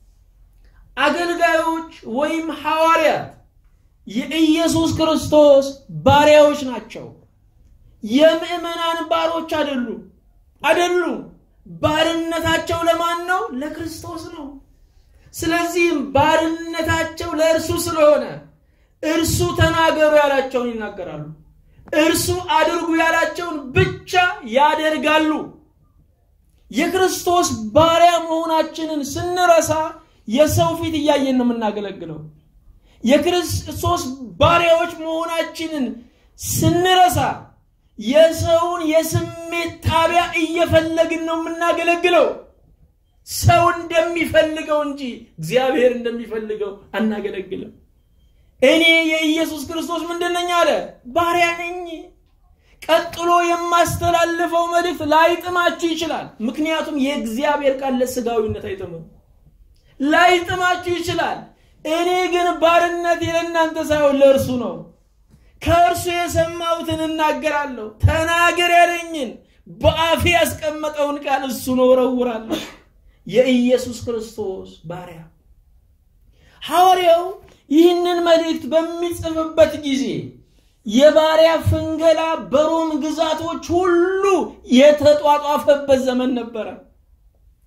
አገልጋዮች ወይም ሐዋርያት የኢየሱስ ክርስቶስ ባሪያዎች ናቸው። የምዕመናን ባሮች አይደሉም አይደሉም። ባርነታቸው ለማን ነው? ለክርስቶስ ነው። ስለዚህም ባርነታቸው ለእርሱ ስለሆነ እርሱ ተናገሩ ያላቸውን ይናገራሉ። እርሱ አድርጉ ያላቸውን ብቻ ያደርጋሉ። የክርስቶስ ባሪያ መሆናችንን ስንረሳ የሰው ፊት እያየን ነው የምናገለግለው። የክርስቶስ ባሪያዎች መሆናችንን ስንረሳ የሰውን የስሜት ጣቢያ እየፈለግን ነው የምናገለግለው። ሰው እንደሚፈልገው እንጂ እግዚአብሔር እንደሚፈልገው አናገለግልም። እኔ የኢየሱስ ክርስቶስ ምንድን ነኝ አለ? ባሪያ ነኝ። ቀጥሎ የማስተላልፈው መልእክት ላይጥማችሁ ይችላል። ምክንያቱም የእግዚአብሔር ቃል ለስጋዊነት አይጥምም። ላይጥማችሁ ይችላል። እኔ ግን ባርነት ለእናንተ ሳይሆን ለእርሱ ነው። ከእርሱ የሰማሁትን እናገራለሁ። ተናገር ያለኝን በአፌ ያስቀመጠውን ቃል እሱን እወረውራለሁ። የኢየሱስ ክርስቶስ ባሪያ ሐዋርያው ይህንን መልእክት በሚጽፍበት ጊዜ የባሪያ ፍንገላ በሮም ግዛቶች ሁሉ የተጧጧፈበት ዘመን ነበረ።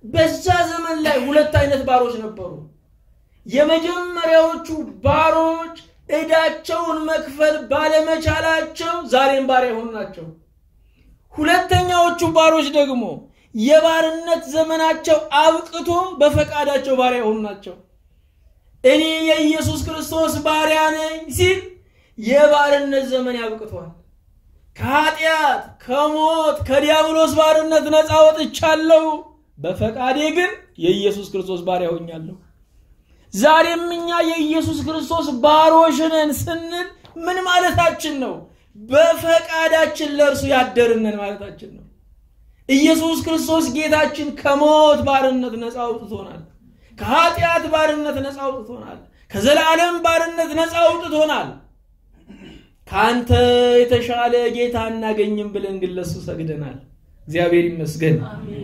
በዛ ዘመን ላይ ሁለት አይነት ባሮች ነበሩ። የመጀመሪያዎቹ ባሮች ዕዳቸውን መክፈል ባለመቻላቸው ዛሬም ባሪያ የሆኑ ናቸው። ሁለተኛዎቹ ባሮች ደግሞ የባርነት ዘመናቸው አብቅቶ በፈቃዳቸው ባሪያ የሆኑ ናቸው። እኔ የኢየሱስ ክርስቶስ ባሪያ ነኝ ሲል የባርነት ዘመን ያብቅቷል። ከኃጢአት፣ ከሞት፣ ከዲያብሎስ ባርነት ነፃ ወጥቻለሁ። በፈቃዴ ግን የኢየሱስ ክርስቶስ ባሪያ ሆኛለሁ። ዛሬም እኛ የኢየሱስ ክርስቶስ ባሮች ነን ስንል ምን ማለታችን ነው? በፈቃዳችን ለእርሱ ያደርነን ማለታችን ነው። ኢየሱስ ክርስቶስ ጌታችን ከሞት ባርነት ነፃ አውጥቶናል። ከኃጢአት ባርነት ነፃ አውጥቶናል። ከዘላለም ባርነት ነፃ አውጥቶናል። ከአንተ የተሻለ ጌታ አናገኝም ብለን ግን ለሱ ሰግደናል። እግዚአብሔር ይመስገን።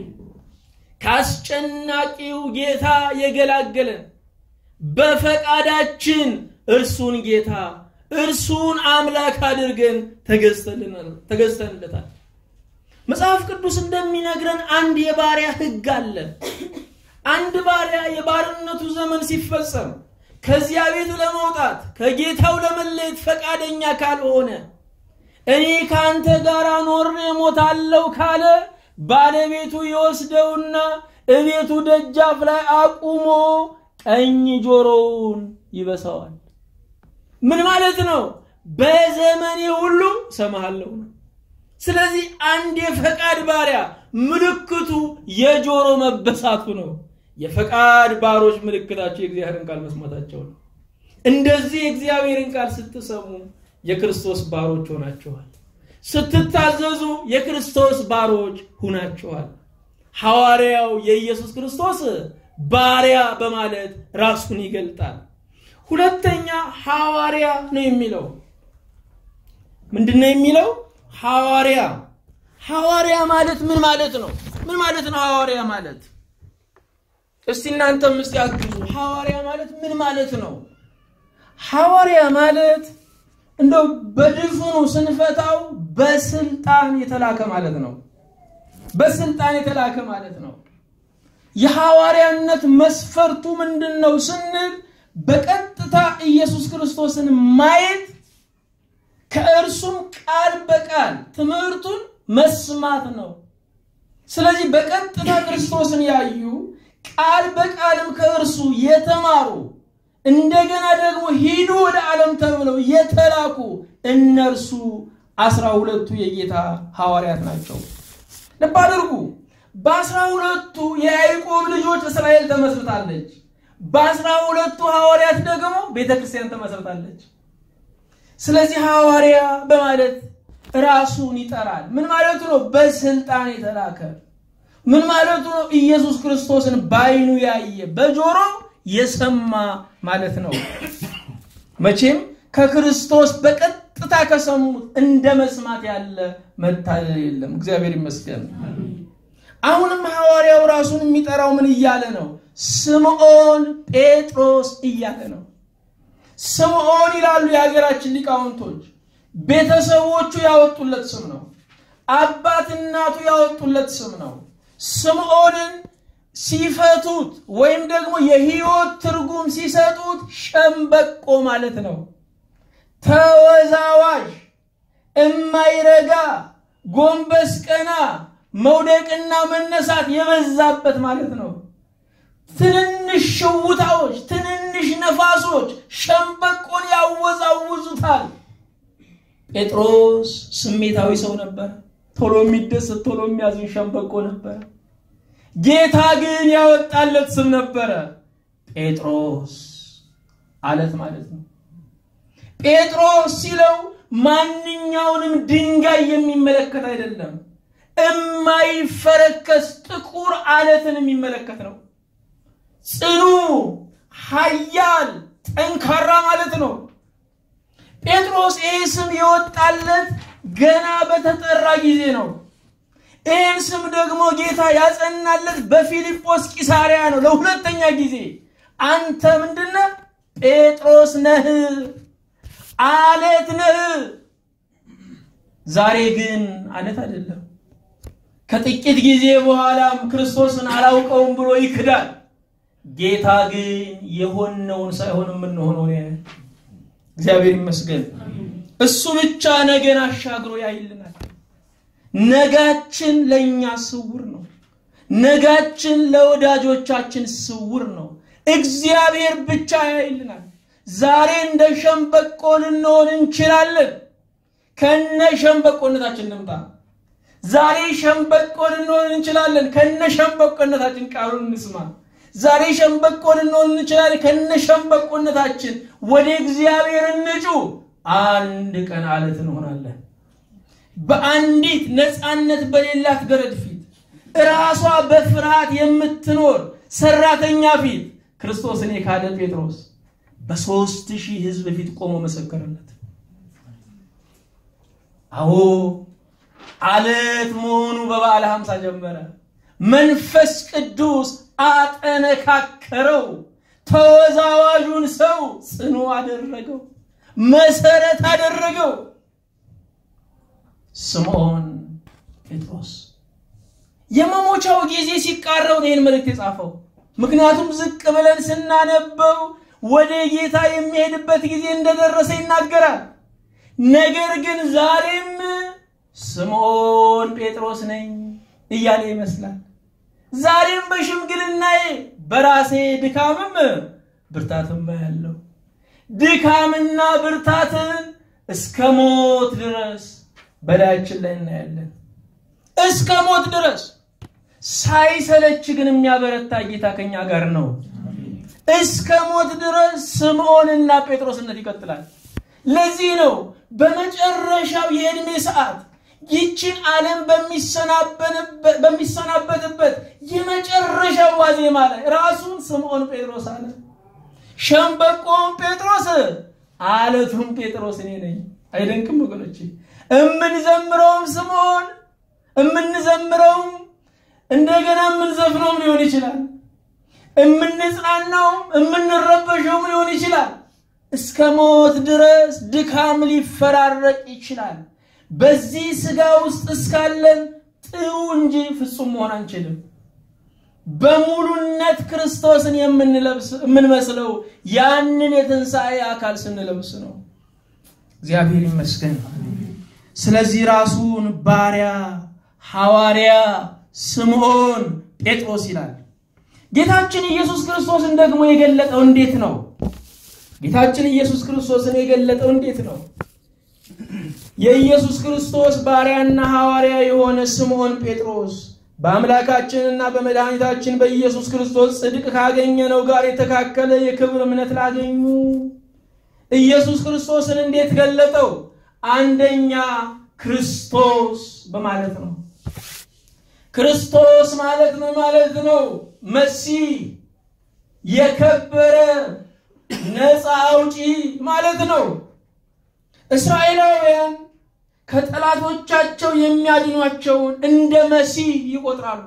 ከአስጨናቂው ጌታ የገላገለን በፈቃዳችን እርሱን ጌታ እርሱን አምላክ አድርገን ተገዝተንለታል። መጽሐፍ ቅዱስ እንደሚነግረን አንድ የባሪያ ሕግ አለ። አንድ ባሪያ የባርነቱ ዘመን ሲፈጸም ከዚያ ቤት ለመውጣት ከጌታው ለመለየት ፈቃደኛ ካልሆነ እኔ ከአንተ ጋር ኖሬ እሞታለሁ ካለ ባለቤቱ ይወስደውና እቤቱ ደጃፍ ላይ አቁሞ ቀኝ ጆሮውን ይበሳዋል። ምን ማለት ነው? በዘመኔ ሁሉ ሰማሃለሁ ነው። ስለዚህ አንድ የፈቃድ ባሪያ ምልክቱ የጆሮ መበሳቱ ነው። የፈቃድ ባሮች ምልክታቸው የእግዚአብሔርን ቃል መስማታቸው ነው። እንደዚህ የእግዚአብሔርን ቃል ስትሰሙ የክርስቶስ ባሮች ሆናችኋል። ስትታዘዙ የክርስቶስ ባሮች ሁናችኋል። ሐዋርያው የኢየሱስ ክርስቶስ ባሪያ በማለት ራሱን ይገልጣል። ሁለተኛ ሐዋርያ ነው የሚለው ምንድን ነው የሚለው? ሐዋርያ ሐዋርያ ማለት ምን ማለት ነው? ምን ማለት ነው ሐዋርያ ማለት? እስቲ እናንተም እስቲ አግዙ። ሐዋርያ ማለት ምን ማለት ነው? ሐዋርያ ማለት እንደው በድፍኑ ስንፈታው በስልጣን የተላከ ማለት ነው። በስልጣን የተላከ ማለት ነው። የሐዋርያነት መስፈርቱ ምንድን ነው ስንል በቀጥታ ኢየሱስ ክርስቶስን ማየት ከእርሱም ቃል በቃል ትምህርቱን መስማት ነው። ስለዚህ በቀጥታ ክርስቶስን ያዩ ቃል በቃልም ከእርሱ የተማሩ እንደገና ደግሞ ሂዱ ወደ ዓለም ተብለው የተላኩ እነርሱ አስራ ሁለቱ የጌታ ሐዋርያት ናቸው። ልብ አድርጉ። በአስራ ሁለቱ የያዕቆብ ልጆች እስራኤል ተመስርታለች። በአስራ ሁለቱ ሐዋርያት ደግሞ ቤተ ክርስቲያን ተመስርታለች። ስለዚህ ሐዋርያ በማለት ራሱን ይጠራል። ምን ማለቱ ነው? በስልጣን የተላከ ምን ማለቱ ነው? ኢየሱስ ክርስቶስን በዓይኑ ያየ በጆሮ የሰማ ማለት ነው። መቼም ከክርስቶስ በቀጥታ ከሰሙት እንደ መስማት ያለ መታደል የለም። እግዚአብሔር ይመስገን። አሁንም ሐዋርያው ራሱን የሚጠራው ምን እያለ ነው? ስምዖን ጴጥሮስ እያለ ነው። ስምዖን ይላሉ የሀገራችን ሊቃውንቶች። ቤተሰቦቹ ያወጡለት ስም ነው። አባት እናቱ ያወጡለት ስም ነው። ስምዖንን ሲፈቱት ወይም ደግሞ የሕይወት ትርጉም ሲሰጡት ሸምበቆ ማለት ነው። ተወዛዋዥ፣ እማይረጋ፣ ጎንበስ ቀና፣ መውደቅና መነሳት የበዛበት ማለት ነው። ትንንሽ ሽውታዎች፣ ትንንሽ ነፋሶች ሸምበቆን ያወዛውዙታል። ጴጥሮስ ስሜታዊ ሰው ነበር። ቶሎ የሚደሰት ቶሎ የሚያዝን ሸምበቆ ነበር። ጌታ ግን ያወጣለት ስም ነበረ፣ ጴጥሮስ አለት ማለት ነው። ጴጥሮስ ሲለው ማንኛውንም ድንጋይ የሚመለከት አይደለም፣ እማይፈረከስ ጥቁር አለትን የሚመለከት ነው። ጽኑ፣ ኃያል፣ ጠንካራ ማለት ነው። ጴጥሮስ ይህ ስም የወጣለት ገና በተጠራ ጊዜ ነው። ይህን ስም ደግሞ ጌታ ያጸናለት በፊልጶስ ቂሳሪያ ነው። ለሁለተኛ ጊዜ አንተ ምንድነህ? ጴጥሮስ ነህ፣ አለት ነህ። ዛሬ ግን አለት አይደለም። ከጥቂት ጊዜ በኋላም ክርስቶስን አላውቀውም ብሎ ይክዳል። ጌታ ግን የሆነውን ሳይሆን የምንሆነውን ያያል። እግዚአብሔር ይመስገን። እሱ ብቻ ነገን አሻግሮ ያይልናል። ነጋችን ለእኛ ስውር ነው። ነጋችን ለወዳጆቻችን ስውር ነው። እግዚአብሔር ብቻ ያይልናል። ዛሬ እንደ ሸምበቆ ልንሆን እንችላለን። ከነ ሸምበቆነታችን እንምጣ። ዛሬ ሸምበቆ ልንሆን እንችላለን። ከነ ሸምበቆነታችን ቃሉን እንስማ። ዛሬ ሸምበቆ ልንሆን እንችላለን። ከነ ሸምበቆነታችን ወደ እግዚአብሔር እንጩ። አንድ ቀን አለት እንሆናለን። በአንዲት ነፃነት በሌላት ገረድ ፊት ራሷ በፍርሃት የምትኖር ሰራተኛ ፊት ክርስቶስን የካደ ጴጥሮስ በሦስት ሺህ ሕዝብ ፊት ቆሞ መሰከረለት። አዎ አለት መሆኑ በበዓለ ሀምሳ ጀመረ። መንፈስ ቅዱስ አጠነካከረው። ተወዛዋዡን ሰው ጽኑ አደረገው፣ መሰረት አደረገው። ስምዖን ጴጥሮስ የመሞቻው ጊዜ ሲቃረብ ነው ይህን መልእክት የጻፈው። ምክንያቱም ዝቅ ብለን ስናነበው ወደ ጌታ የሚሄድበት ጊዜ እንደደረሰ ይናገራል። ነገር ግን ዛሬም ስምዖን ጴጥሮስ ነኝ እያለ ይመስላል። ዛሬም በሽምግልናዬ በራሴ ድካምም ብርታትም ያለው ድካምና ብርታትን እስከ ሞት ድረስ በላያችን ላይ እናያለን። እስከ ሞት ድረስ ሳይሰለች ግን የሚያበረታ ጌታ ከኛ ጋር ነው። እስከ ሞት ድረስ ስምዖንና ጴጥሮስነት ይቀጥላል። ለዚህ ነው በመጨረሻው የዕድሜ ሰዓት ይችን ዓለም በሚሰናበትበት የመጨረሻው ዋዜማ ላይ ራሱን ስምዖን ጴጥሮስ አለ። ሸምበቆውን ጴጥሮስ፣ አለቱም ጴጥሮስ እኔ ነኝ። አይደንቅም ወገኖቼ? እምንዘምረውም ስምዖን እምንዘምረውም እንደገና የምንዘፍነውም ሊሆን ይችላል። እምንጽናናውም እምንረበሸውም ሊሆን ይችላል። እስከ ሞት ድረስ ድካም ሊፈራረቅ ይችላል። በዚህ ስጋ ውስጥ እስካለን ጥሩ እንጂ ፍጹም መሆን አንችልም። በሙሉነት ክርስቶስን የምንመስለው ያንን የትንሣኤ አካል ስንለብስ ነው። እግዚአብሔር ይመስገን። ስለዚህ ራሱን ባሪያ ሐዋርያ ስምዖን ጴጥሮስ ይላል። ጌታችን ኢየሱስ ክርስቶስን ደግሞ የገለጠው እንዴት ነው? ጌታችን ኢየሱስ ክርስቶስን የገለጠው እንዴት ነው? የኢየሱስ ክርስቶስ ባሪያና ሐዋርያ የሆነ ስምዖን ጴጥሮስ በአምላካችንና በመድኃኒታችን በኢየሱስ ክርስቶስ ጽድቅ ካገኘነው ጋር የተካከለ የክብር እምነት ላገኙ ኢየሱስ ክርስቶስን እንዴት ገለጠው? አንደኛ ክርስቶስ በማለት ነው። ክርስቶስ ማለት ነው ማለት ነው መሲህ የከበረ ነፃ አውጪ ማለት ነው። እስራኤላውያን ከጠላቶቻቸው የሚያድኗቸውን እንደ መሲህ ይቆጥራሉ።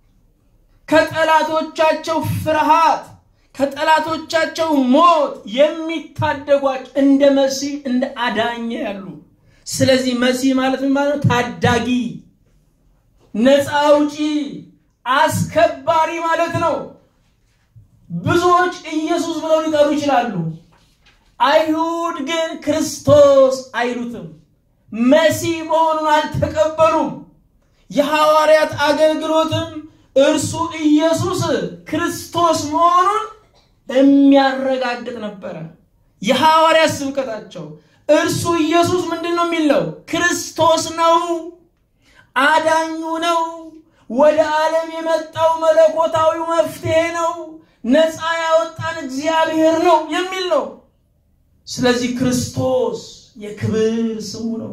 ከጠላቶቻቸው ፍርሃት፣ ከጠላቶቻቸው ሞት የሚታደጓቸው እንደ መሲህ እንደ አዳኝ ያሉ። ስለዚህ መሲህ ማለት ምን ማለት ነው? ታዳጊ፣ ነፃ አውጪ፣ አስከባሪ ማለት ነው። ብዙዎች ኢየሱስ ብለው ሊጠሩ ይችላሉ። አይሁድ ግን ክርስቶስ አይሉትም። መሲህ መሆኑን አልተቀበሉም። የሐዋርያት አገልግሎትም እርሱ ኢየሱስ ክርስቶስ መሆኑን የሚያረጋግጥ ነበረ። የሐዋርያት ስብከታቸው እርሱ ኢየሱስ ምንድን ነው የሚለው? ክርስቶስ ነው፣ አዳኙ ነው፣ ወደ ዓለም የመጣው መለኮታዊ መፍትሄ ነው፣ ነፃ ያወጣን እግዚአብሔር ነው የሚል ነው። ስለዚህ ክርስቶስ የክብር ስሙ ነው።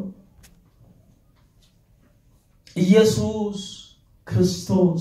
ኢየሱስ ክርስቶስ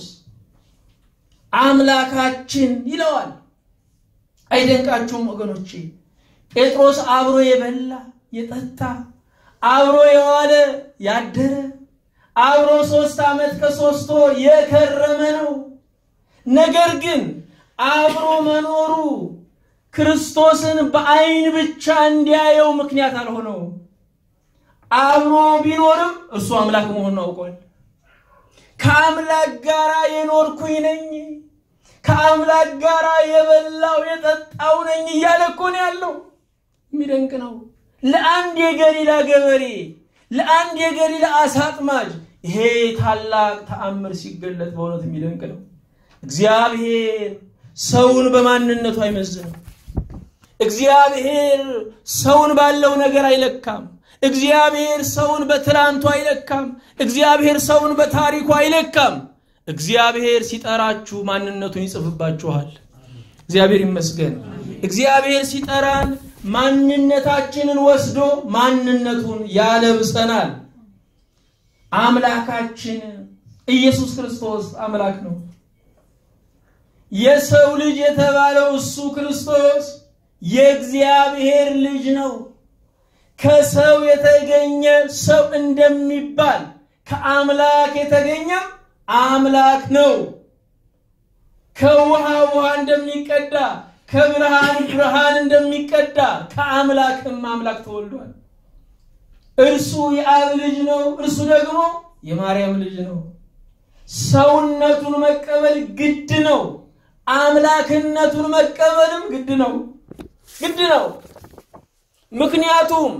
አምላካችን ይለዋል። አይደንቃችሁም ወገኖቼ? ጴጥሮስ አብሮ የበላ የጠጣ አብሮ የዋለ ያደረ አብሮ ሶስት ዓመት ከሶስት ወር የከረመ ነው። ነገር ግን አብሮ መኖሩ ክርስቶስን በአይን ብቻ እንዲያየው ምክንያት አልሆነውም። አብሮ ቢኖርም እርሱ አምላክ መሆኑን አውቋል። ከአምላክ ጋር የኖርኩኝ ነኝ፣ ከአምላክ ጋር የበላው የጠጣው ነኝ እያለ እኮ ነው ያለው። የሚደንቅ ነው። ለአንድ የገሊላ ገበሬ፣ ለአንድ የገሊላ አሳ አጥማጅ ይሄ ታላቅ ተአምር ሲገለጥ በእውነት የሚደንቅ ነው። እግዚአብሔር ሰውን በማንነቱ አይመዝንም። እግዚአብሔር ሰውን ባለው ነገር አይለካም። እግዚአብሔር ሰውን በትላንቱ አይለካም። እግዚአብሔር ሰውን በታሪኩ አይለካም። እግዚአብሔር ሲጠራችሁ ማንነቱን ይጽፍባችኋል። እግዚአብሔር ይመስገን። እግዚአብሔር ሲጠራን ማንነታችንን ወስዶ ማንነቱን ያለብሰናል። አምላካችን ኢየሱስ ክርስቶስ አምላክ ነው። የሰው ልጅ የተባለው እሱ ክርስቶስ የእግዚአብሔር ልጅ ነው። ከሰው የተገኘ ሰው እንደሚባል ከአምላክ የተገኘ አምላክ ነው። ከውሃ ውሃ እንደሚቀዳ ከብርሃን ብርሃን እንደሚቀዳ ከአምላክም አምላክ ተወልዷል። እርሱ የአብ ልጅ ነው። እርሱ ደግሞ የማርያም ልጅ ነው። ሰውነቱን መቀበል ግድ ነው። አምላክነቱን መቀበልም ግድ ነው ግድ ነው። ምክንያቱም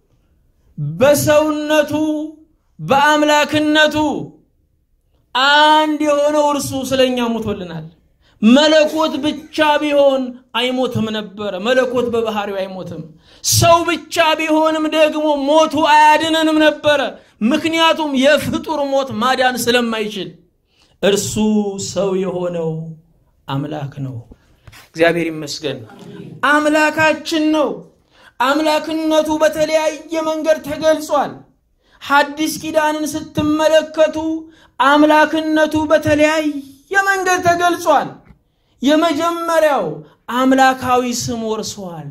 በሰውነቱ በአምላክነቱ አንድ የሆነው እርሱ ስለኛ ሞቶልናል። መለኮት ብቻ ቢሆን አይሞትም ነበረ። መለኮት በባህሪው አይሞትም። ሰው ብቻ ቢሆንም ደግሞ ሞቱ አያድነንም ነበረ። ምክንያቱም የፍጡር ሞት ማዳን ስለማይችል እርሱ ሰው የሆነው አምላክ ነው። እግዚአብሔር ይመስገን። አምላካችን ነው። አምላክነቱ በተለያየ መንገድ ተገልጿል። ሐዲስ ኪዳንን ስትመለከቱ አምላክነቱ በተለያየ መንገድ ተገልጿል። የመጀመሪያው አምላካዊ ስም ወርሷል።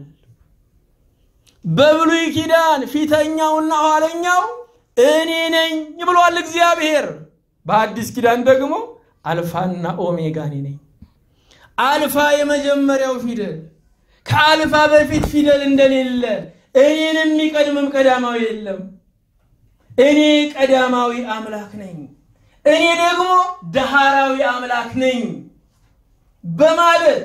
በብሉይ ኪዳን ፊተኛውና ኋለኛው እኔ ነኝ ብሏል እግዚአብሔር። በአዲስ ኪዳን ደግሞ አልፋና ኦሜጋ እኔ ነኝ። አልፋ የመጀመሪያው ፊደል፣ ከአልፋ በፊት ፊደል እንደሌለ እኔን የሚቀድምም ቀዳማዊ የለም። እኔ ቀዳማዊ አምላክ ነኝ፣ እኔ ደግሞ ዳህራዊ አምላክ ነኝ በማለት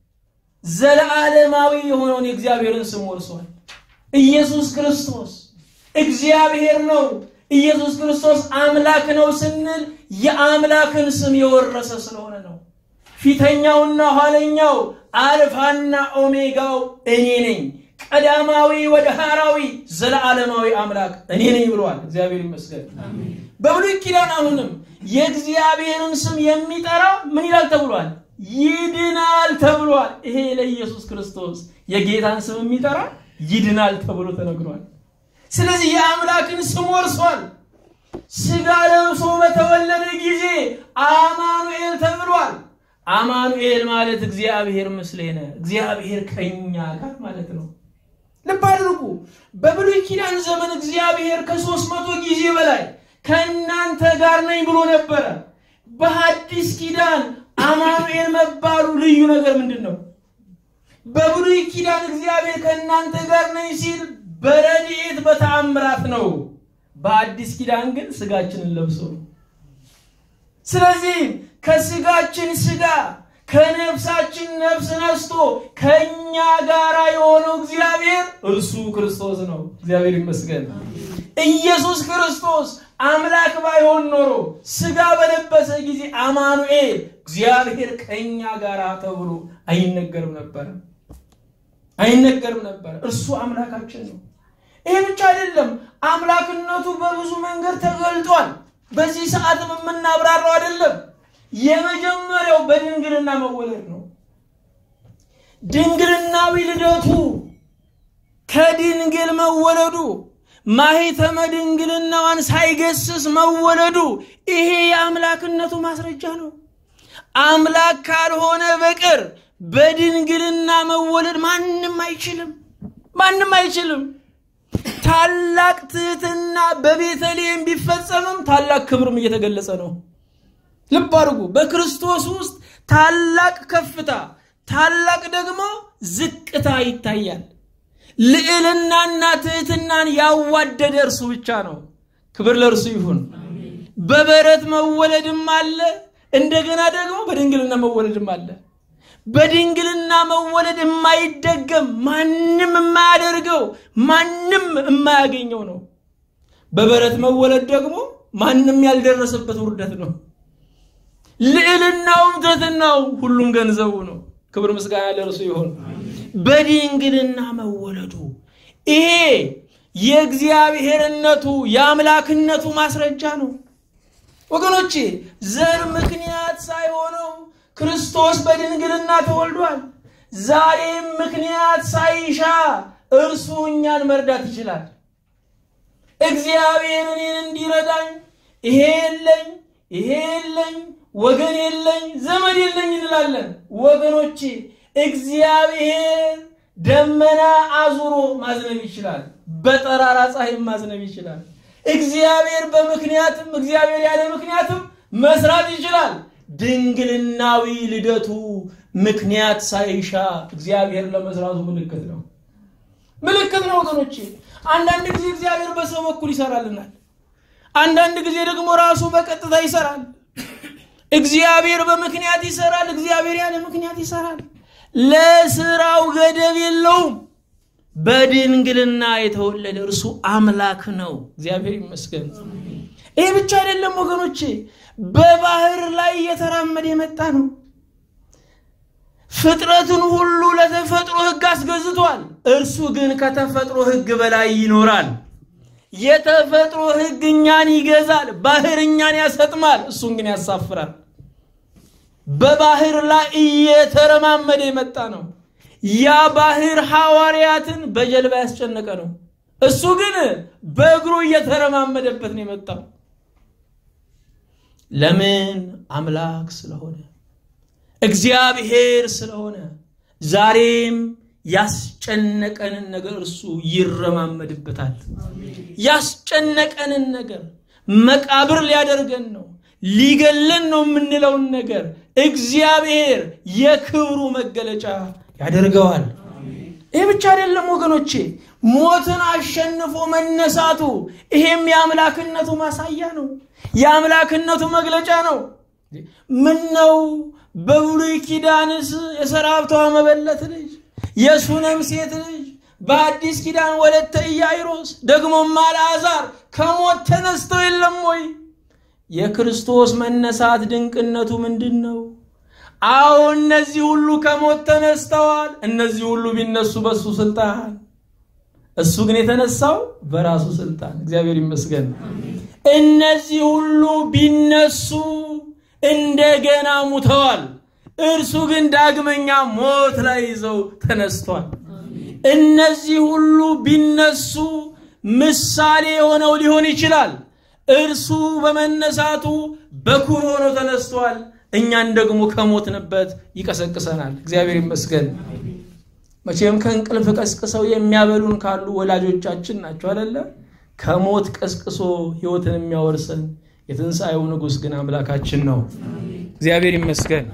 ዘለዓለማዊ የሆነውን የእግዚአብሔርን ስም ወርሷል። ኢየሱስ ክርስቶስ እግዚአብሔር ነው። ኢየሱስ ክርስቶስ አምላክ ነው ስንል የአምላክን ስም የወረሰ ስለሆነ ነው። ፊተኛውና ኋለኛው አልፋና ኦሜጋው እኔ ነኝ፣ ቀዳማዊ ወደ ሐራዊ ዘለዓለማዊ አምላክ እኔ ነኝ ብለዋል። እግዚአብሔር ይመስገን። በብሉይ ኪዳን አሁንም የእግዚአብሔርን ስም የሚጠራ ምን ይላል ተብሏል? ይድናል ተብሏል። ይሄ ለኢየሱስ ክርስቶስ የጌታን ስም የሚጠራ ይድናል ተብሎ ተነግሯል። ስለዚህ የአምላክን ስም ወርሷል። ስጋ ለብሶ በተወለደ ጊዜ አማኑኤል ተብሏል። አማኑኤል ማለት እግዚአብሔር ምስሌነ፣ እግዚአብሔር ከኛ ጋር ማለት ነው። ልብ አድርጉ። በብሉይ ኪዳን ዘመን እግዚአብሔር ከሦስት መቶ ጊዜ በላይ ከእናንተ ጋር ነኝ ብሎ ነበረ። በሐዲስ ኪዳን አማኑኤል መባሉ ልዩ ነገር ምንድን ነው? በብሉይ ኪዳን እግዚአብሔር ከእናንተ ጋር ነኝ ሲል በረድኤት በተአምራት ነው። በአዲስ ኪዳን ግን ስጋችንን ለብሶ ነው። ስለዚህ ከስጋችን ስጋ ከነፍሳችን ነፍስ ነስቶ ከእኛ ጋር የሆነው እግዚአብሔር እርሱ ክርስቶስ ነው። እግዚአብሔር ይመስገን። ኢየሱስ ክርስቶስ አምላክ ባይሆን ኖሮ ስጋ በለበሰ ጊዜ አማኑኤል እግዚአብሔር ከእኛ ጋር ተብሎ አይነገርም ነበረ አይነገርም ነበረ። እርሱ አምላካችን ነው። ይሄ ብቻ አይደለም፣ አምላክነቱ በብዙ መንገድ ተገልጧል። በዚህ ሰዓትም የምናብራራው አይደለም። የመጀመሪያው በድንግልና መወለድ ነው። ድንግልናዊ ልደቱ ከድንግል መወለዱ ማኅተመ ድንግልናዋን ሳይገስስ መወለዱ ይሄ የአምላክነቱ ማስረጃ ነው። አምላክ ካልሆነ በቀር በድንግልና መወለድ ማንም አይችልም፣ ማንም አይችልም። ታላቅ ትህትና በቤተልሔም ቢፈጸምም ታላቅ ክብርም እየተገለጸ ነው። ልብ አድርጉ። በክርስቶስ ውስጥ ታላቅ ከፍታ፣ ታላቅ ደግሞ ዝቅታ ይታያል። ልዕልናና ትህትናን ያዋደደ እርሱ ብቻ ነው። ክብር ለእርሱ ይሁን። በበረት መወለድም አለ፣ እንደገና ደግሞ በድንግልና መወለድም አለ። በድንግልና መወለድ የማይደገም ማንም የማያደርገው ማንም የማያገኘው ነው። በበረት መወለድ ደግሞ ማንም ያልደረሰበት ውርደት ነው። ልዕልናውም ትሕትናውም ሁሉም ገንዘቡ ነው። ክብር ምስጋና ለእርሱ ይሆን። በድንግልና መወለዱ ይሄ የእግዚአብሔርነቱ የአምላክነቱ ማስረጃ ነው። ወገኖቼ ዘር ምክንያት ሳይሆነው ክርስቶስ በድንግልና ተወልዷል። ዛሬም ምክንያት ሳይሻ እርሱ እኛን መርዳት ይችላል። እግዚአብሔር እኔን እንዲረዳኝ ይሄ የለኝ ይሄ የለኝ ወገን የለኝ ዘመድ የለኝ እንላለን። ወገኖቼ እግዚአብሔር ደመና አዙሮ ማዝነብ ይችላል። በጠራራ ፀሐይም ማዝነብ ይችላል። እግዚአብሔር በምክንያትም እግዚአብሔር ያለ ምክንያትም መስራት ይችላል። ድንግልናዊ ልደቱ ምክንያት ሳይሻ እግዚአብሔር ለመስራቱ ምልክት ነው። ምልክት ነው ወገኖቼ። አንዳንድ ጊዜ እግዚአብሔር በሰው በኩል ይሰራልናል። አንዳንድ ጊዜ ደግሞ ራሱ በቀጥታ ይሰራል። እግዚአብሔር በምክንያት ይሰራል። እግዚአብሔር ያለ ምክንያት ይሰራል። ለስራው ገደብ የለውም። በድንግልና የተወለደ እርሱ አምላክ ነው። እግዚአብሔር ይመስገን። ይህ ብቻ አይደለም ወገኖቼ፣ በባህር ላይ እየተራመደ የመጣ ነው። ፍጥረትን ሁሉ ለተፈጥሮ ሕግ አስገዝቷል። እርሱ ግን ከተፈጥሮ ሕግ በላይ ይኖራል። የተፈጥሮ ሕግ እኛን ይገዛል። ባህር እኛን ያሰጥማል፣ እሱን ግን ያሳፍራል። በባህር ላይ እየተረማመደ የመጣ ነው። ያ ባህር ሐዋርያትን በጀልባ ያስጨነቀ ነው። እሱ ግን በእግሩ እየተረማመደበት ነው የመጣው። ለምን? አምላክ ስለሆነ እግዚአብሔር ስለሆነ ዛሬም ያስጨነቀንን ነገር እርሱ ይረማመድበታል። ያስጨነቀንን ነገር መቃብር ሊያደርገን ነው ሊገለን ነው የምንለውን ነገር እግዚአብሔር የክብሩ መገለጫ ያደርገዋል። ይህ ብቻ አይደለም ወገኖቼ፣ ሞትን አሸንፎ መነሳቱ ይሄም የአምላክነቱ ማሳያ ነው፣ የአምላክነቱ መግለጫ ነው። ምን ነው በብሉይ ኪዳንስ የሰራብቷ መበለት ልጅ የሱነም ሴት ልጅ በአዲስ ኪዳን ወለተ ኢያይሮስ ደግሞም አልዓዛር ከሞት ተነስተው የለም ወይ? የክርስቶስ መነሳት ድንቅነቱ ምንድን ነው? አዎ እነዚህ ሁሉ ከሞት ተነስተዋል። እነዚህ ሁሉ ቢነሱ በሱ ስልጣን፣ እሱ ግን የተነሳው በራሱ ስልጣን። እግዚአብሔር ይመስገን። እነዚህ ሁሉ ቢነሱ እንደገና ሙተዋል። እርሱ ግን ዳግመኛ ሞት ላይ ይዘው ተነስቷል። እነዚህ ሁሉ ቢነሱ ምሳሌ የሆነው ሊሆን ይችላል። እርሱ በመነሳቱ በኩር ሆኖ ተነስቷል። እኛን ደግሞ ከሞትንበት ይቀሰቅሰናል። እግዚአብሔር ይመስገን። መቼም ከእንቅልፍ ቀስቅሰው የሚያበሉን ካሉ ወላጆቻችን ናቸው አይደለ? ከሞት ቀስቅሶ ሕይወትን የሚያወርሰን የትንሣኤው ንጉሥ ግን አምላካችን ነው። እግዚአብሔር ይመስገን።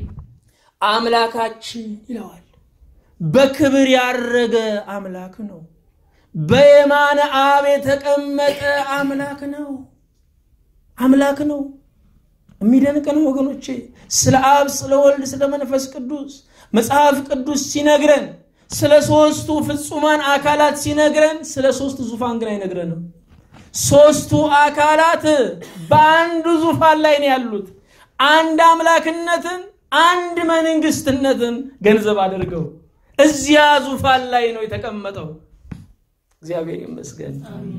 አምላካችን ይለዋል። በክብር ያረገ አምላክ ነው። በየማነ አብ የተቀመጠ አምላክ ነው። አምላክ ነው። የሚደንቅ ነው ወገኖቼ። ስለ አብ፣ ስለ ወልድ፣ ስለ መንፈስ ቅዱስ መጽሐፍ ቅዱስ ሲነግረን ስለ ሶስቱ ፍጹማን አካላት ሲነግረን ስለ ሶስቱ ዙፋን ግን አይነግረንም። ሶስቱ አካላት በአንዱ ዙፋን ላይ ነው ያሉት። አንድ አምላክነትን፣ አንድ መንግስትነትን ገንዘብ አድርገው እዚያ ዙፋን ላይ ነው የተቀመጠው። እግዚአብሔር ይመስገን።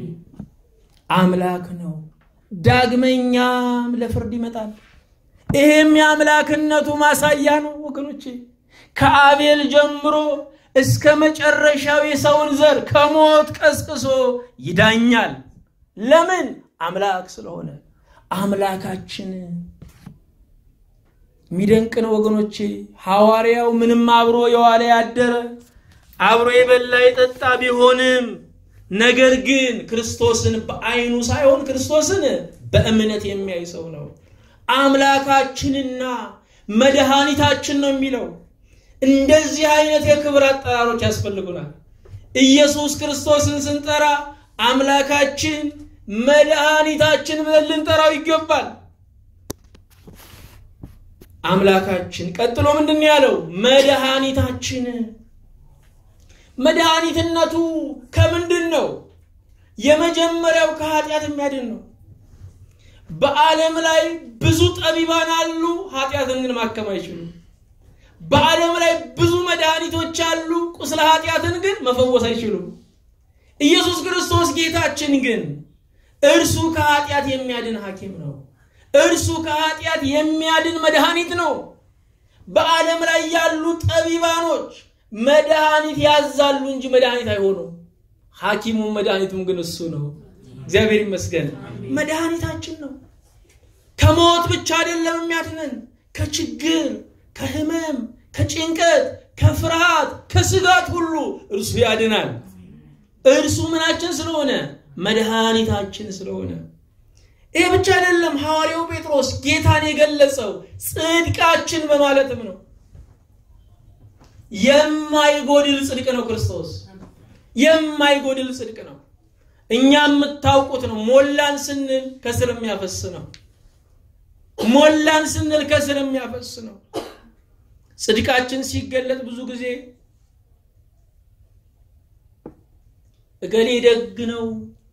አምላክ ነው። ዳግመኛም ለፍርድ ይመጣል። ይሄም የአምላክነቱ ማሳያ ነው ወገኖቼ። ከአቤል ጀምሮ እስከ መጨረሻው የሰውን ዘር ከሞት ቀስቅሶ ይዳኛል። ለምን? አምላክ ስለሆነ። አምላካችን የሚደንቅ ነው ወገኖቼ። ሐዋርያው ምንም አብሮ የዋለ ያደረ አብሮ የበላ የጠጣ ቢሆንም ነገር ግን ክርስቶስን በዓይኑ ሳይሆን ክርስቶስን በእምነት የሚያይ ሰው ነው። አምላካችንና መድኃኒታችን ነው የሚለው። እንደዚህ አይነት የክብር አጠራሮች ያስፈልጉናል። ኢየሱስ ክርስቶስን ስንጠራ አምላካችን፣ መድኃኒታችን ብለን ልንጠራው ይገባል። አምላካችን ቀጥሎ ምንድን ነው ያለው? መድኃኒታችን። መድኃኒትነቱ ከምንድን ነው? የመጀመሪያው ከኃጢአት የሚያድን ነው። በዓለም ላይ ብዙ ጠቢባን አሉ፣ ኃጢአትን ግን ማከም አይችሉም። በዓለም ላይ ብዙ መድኃኒቶች አሉ፣ ቁስለ ኃጢአትን ግን መፈወስ አይችሉም። ኢየሱስ ክርስቶስ ጌታችን ግን እርሱ ከኃጢአት የሚያድን ሐኪም ነው። እርሱ ከኃጢአት የሚያድን መድኃኒት ነው። በዓለም ላይ ያሉ ጠቢባኖች መድኃኒት ያዛሉ እንጂ መድኃኒት አይሆኑም። ሐኪሙም መድኃኒቱም ግን እሱ ነው። እግዚአብሔር ይመስገን። መድኃኒታችን ነው። ከሞት ብቻ አይደለም የሚያድነን፣ ከችግር፣ ከህመም፣ ከጭንቀት፣ ከፍርሃት፣ ከስጋት ሁሉ እርሱ ያድናል። እርሱ ምናችን ስለሆነ መድኃኒታችን ስለሆነ ይህ ብቻ አይደለም። ሐዋርያው ጴጥሮስ ጌታን የገለጸው ጽድቃችን በማለትም ነው። የማይጎድል ጽድቅ ነው ክርስቶስ የማይጎድል ጽድቅ ነው። እኛ የምታውቁት ነው። ሞላን ስንል ከስር የሚያፈስ ነው። ሞላን ስንል ከስር የሚያፈስ ነው። ጽድቃችን ሲገለጥ ብዙ ጊዜ እገሌ ደግ ነው፣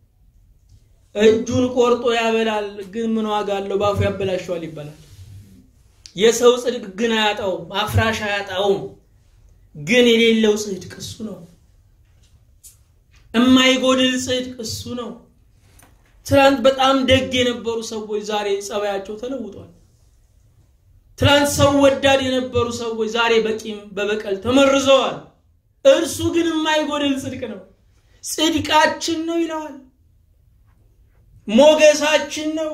እጁን ቆርጦ ያበላል፣ ግን ምን ዋጋ አለው? በአፉ ያበላሸዋል ይባላል። የሰው ጽድቅ ግን አያጣውም፣ አፍራሽ አያጣውም። ግን የሌለው ጽድቅ እሱ ነው። የማይጎድል ጽድቅ እሱ ነው። ትናንት በጣም ደግ የነበሩ ሰዎች ዛሬ ጸባያቸው ተለውጧል። ትናንት ሰው ወዳድ የነበሩ ሰዎች ዛሬ በቂም በበቀል ተመርዘዋል። እርሱ ግን የማይጎድል ጽድቅ ነው። ጽድቃችን ነው ይለዋል። ሞገሳችን ነው።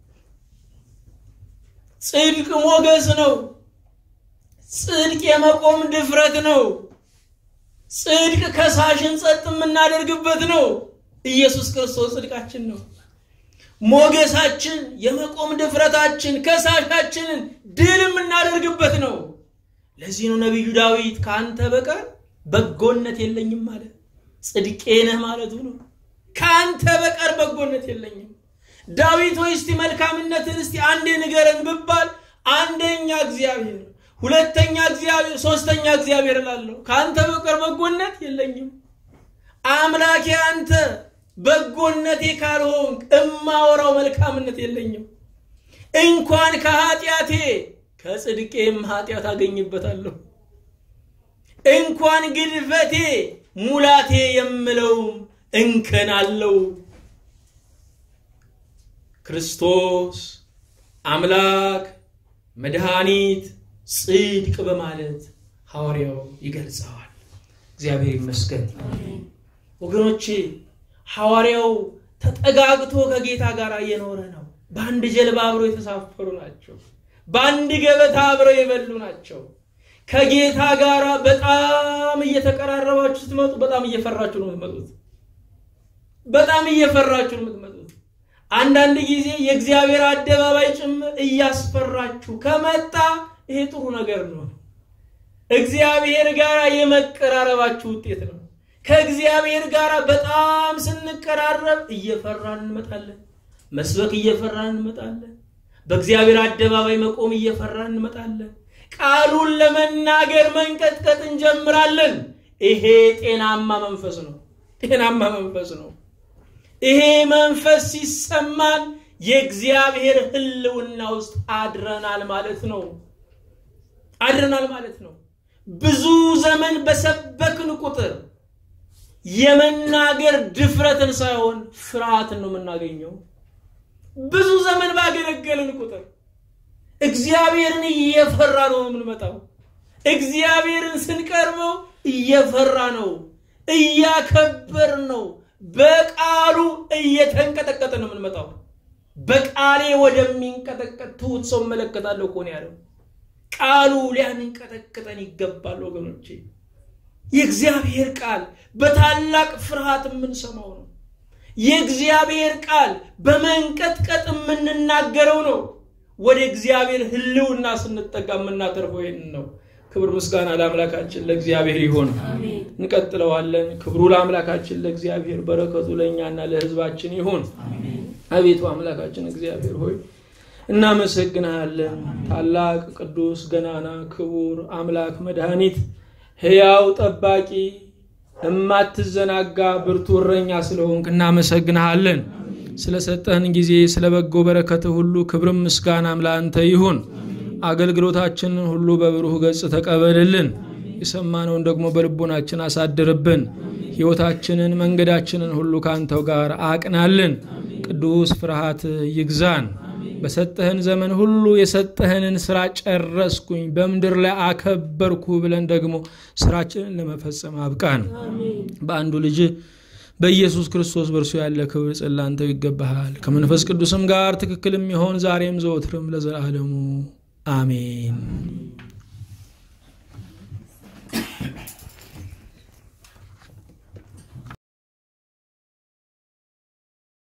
ጽድቅ ሞገስ ነው። ጽድቅ የመቆም ድፍረት ነው። ጽድቅ ከሳሽን ጸጥ የምናደርግበት ነው። ኢየሱስ ክርስቶስ ጽድቃችን ነው። ሞገሳችን፣ የመቆም ድፍረታችን፣ ከሳሻችንን ድል የምናደርግበት ነው። ለዚህ ነው ነቢዩ ዳዊት ከአንተ በቀር በጎነት የለኝም ማለት ጽድቄ ነህ ማለቱ ነው። ከአንተ በቀር በጎነት የለኝም። ዳዊት ሆይ እስቲ መልካምነትን እስቲ አንዴ ንገረን ብባል አንደኛ እግዚአብሔር ሁለተኛ እግዚአብሔር፣ ሶስተኛ እግዚአብሔር እላለሁ። ከአንተ በቀር በጎነት የለኝም። አምላኬ አንተ በጎነቴ ካልሆንክ እማወራው መልካምነት የለኝም። እንኳን ከኃጢአቴ ከጽድቄም ኃጢአት አገኝበታለሁ። እንኳን ግድፈቴ ሙላቴ የምለውም እንከን አለው። ክርስቶስ አምላክ መድኃኒት ጽድቅ በማለት ሐዋርያው ይገልጸዋል። እግዚአብሔር ይመስገን። ወገኖቼ ሐዋርያው ተጠጋግቶ ከጌታ ጋር እየኖረ ነው። በአንድ ጀልባ አብረው የተሳፈሩ ናቸው። በአንድ ገበታ አብረው የበሉ ናቸው። ከጌታ ጋር በጣም እየተቀራረባችሁ ስትመጡ በጣም እየፈራችሁ ነው የምትመጡት። በጣም እየፈራችሁ ነው የምትመጡት። አንዳንድ ጊዜ የእግዚአብሔር አደባባይ ጭምር እያስፈራችሁ ከመጣ ይሄ ጥሩ ነገር ነው። እግዚአብሔር ጋር የመቀራረባችሁ ውጤት ነው። ከእግዚአብሔር ጋር በጣም ስንቀራረብ እየፈራን እንመጣለን። መስበክ እየፈራን እንመጣለን። በእግዚአብሔር አደባባይ መቆም እየፈራን እንመጣለን። ቃሉን ለመናገር መንቀጥቀጥ እንጀምራለን። ይሄ ጤናማ መንፈስ ነው። ጤናማ መንፈስ ነው። ይሄ መንፈስ ሲሰማን የእግዚአብሔር ሕልውና ውስጥ አድረናል ማለት ነው። አድረናል ማለት ነው። ብዙ ዘመን በሰበክን ቁጥር የመናገር ድፍረትን ሳይሆን ፍርሃትን ነው የምናገኘው። ብዙ ዘመን ባገለገልን ቁጥር እግዚአብሔርን እየፈራ ነው የምንመጣው። እግዚአብሔርን ስንቀርበው እየፈራ ነው፣ እያከበር ነው፣ በቃሉ እየተንቀጠቀጠ ነው የምንመጣው። በቃሌ ወደሚንቀጠቀጥ ትሁት ሰው እመለከታለሁ እኮ ነው ያለው። ቃሉ ሊያንቀጠቅጠን ይገባል ወገኖቼ። የእግዚአብሔር ቃል በታላቅ ፍርሃት የምንሰማው ነው። የእግዚአብሔር ቃል በመንቀጥቀጥ የምንናገረው ነው። ወደ እግዚአብሔር ሕልውና ስንጠጋ የምናተርፈው ይህን ነው። ክብር ምስጋና ለአምላካችን ለእግዚአብሔር ይሆን። እንቀጥለዋለን። ክብሩ ለአምላካችን ለእግዚአብሔር፣ በረከቱ ለእኛና ለሕዝባችን ይሁን። አቤቱ አምላካችን እግዚአብሔር ሆይ እናመሰግንሃለን። ታላቅ ቅዱስ ገናና ክቡር አምላክ መድኃኒት ሕያው ጠባቂ እማትዘናጋ ብርቱ እረኛ ስለሆንክ እናመሰግንሃለን። ስለሰጠህን ጊዜ ስለ በጎ በረከትህ ሁሉ ክብርም ምስጋናም ለአንተ ይሁን። አገልግሎታችንን ሁሉ በብሩህ ገጽ ተቀበልልን። የሰማነውን ደግሞ በልቦናችን አሳድርብን። ሕይወታችንን መንገዳችንን ሁሉ ከአንተው ጋር አቅናልን። ቅዱስ ፍርሃት ይግዛን። በሰጠህን ዘመን ሁሉ የሰጠህንን ስራ ጨረስኩኝ፣ በምድር ላይ አከበርኩ ብለን ደግሞ ስራችንን ለመፈጸም አብቃን። በአንዱ ልጅ በኢየሱስ ክርስቶስ በእርሱ ያለ ክብር ጽላንተው ይገባሃል። ከመንፈስ ቅዱስም ጋር ትክክል የሚሆን ዛሬም ዘወትርም ለዘላለሙ አሜን።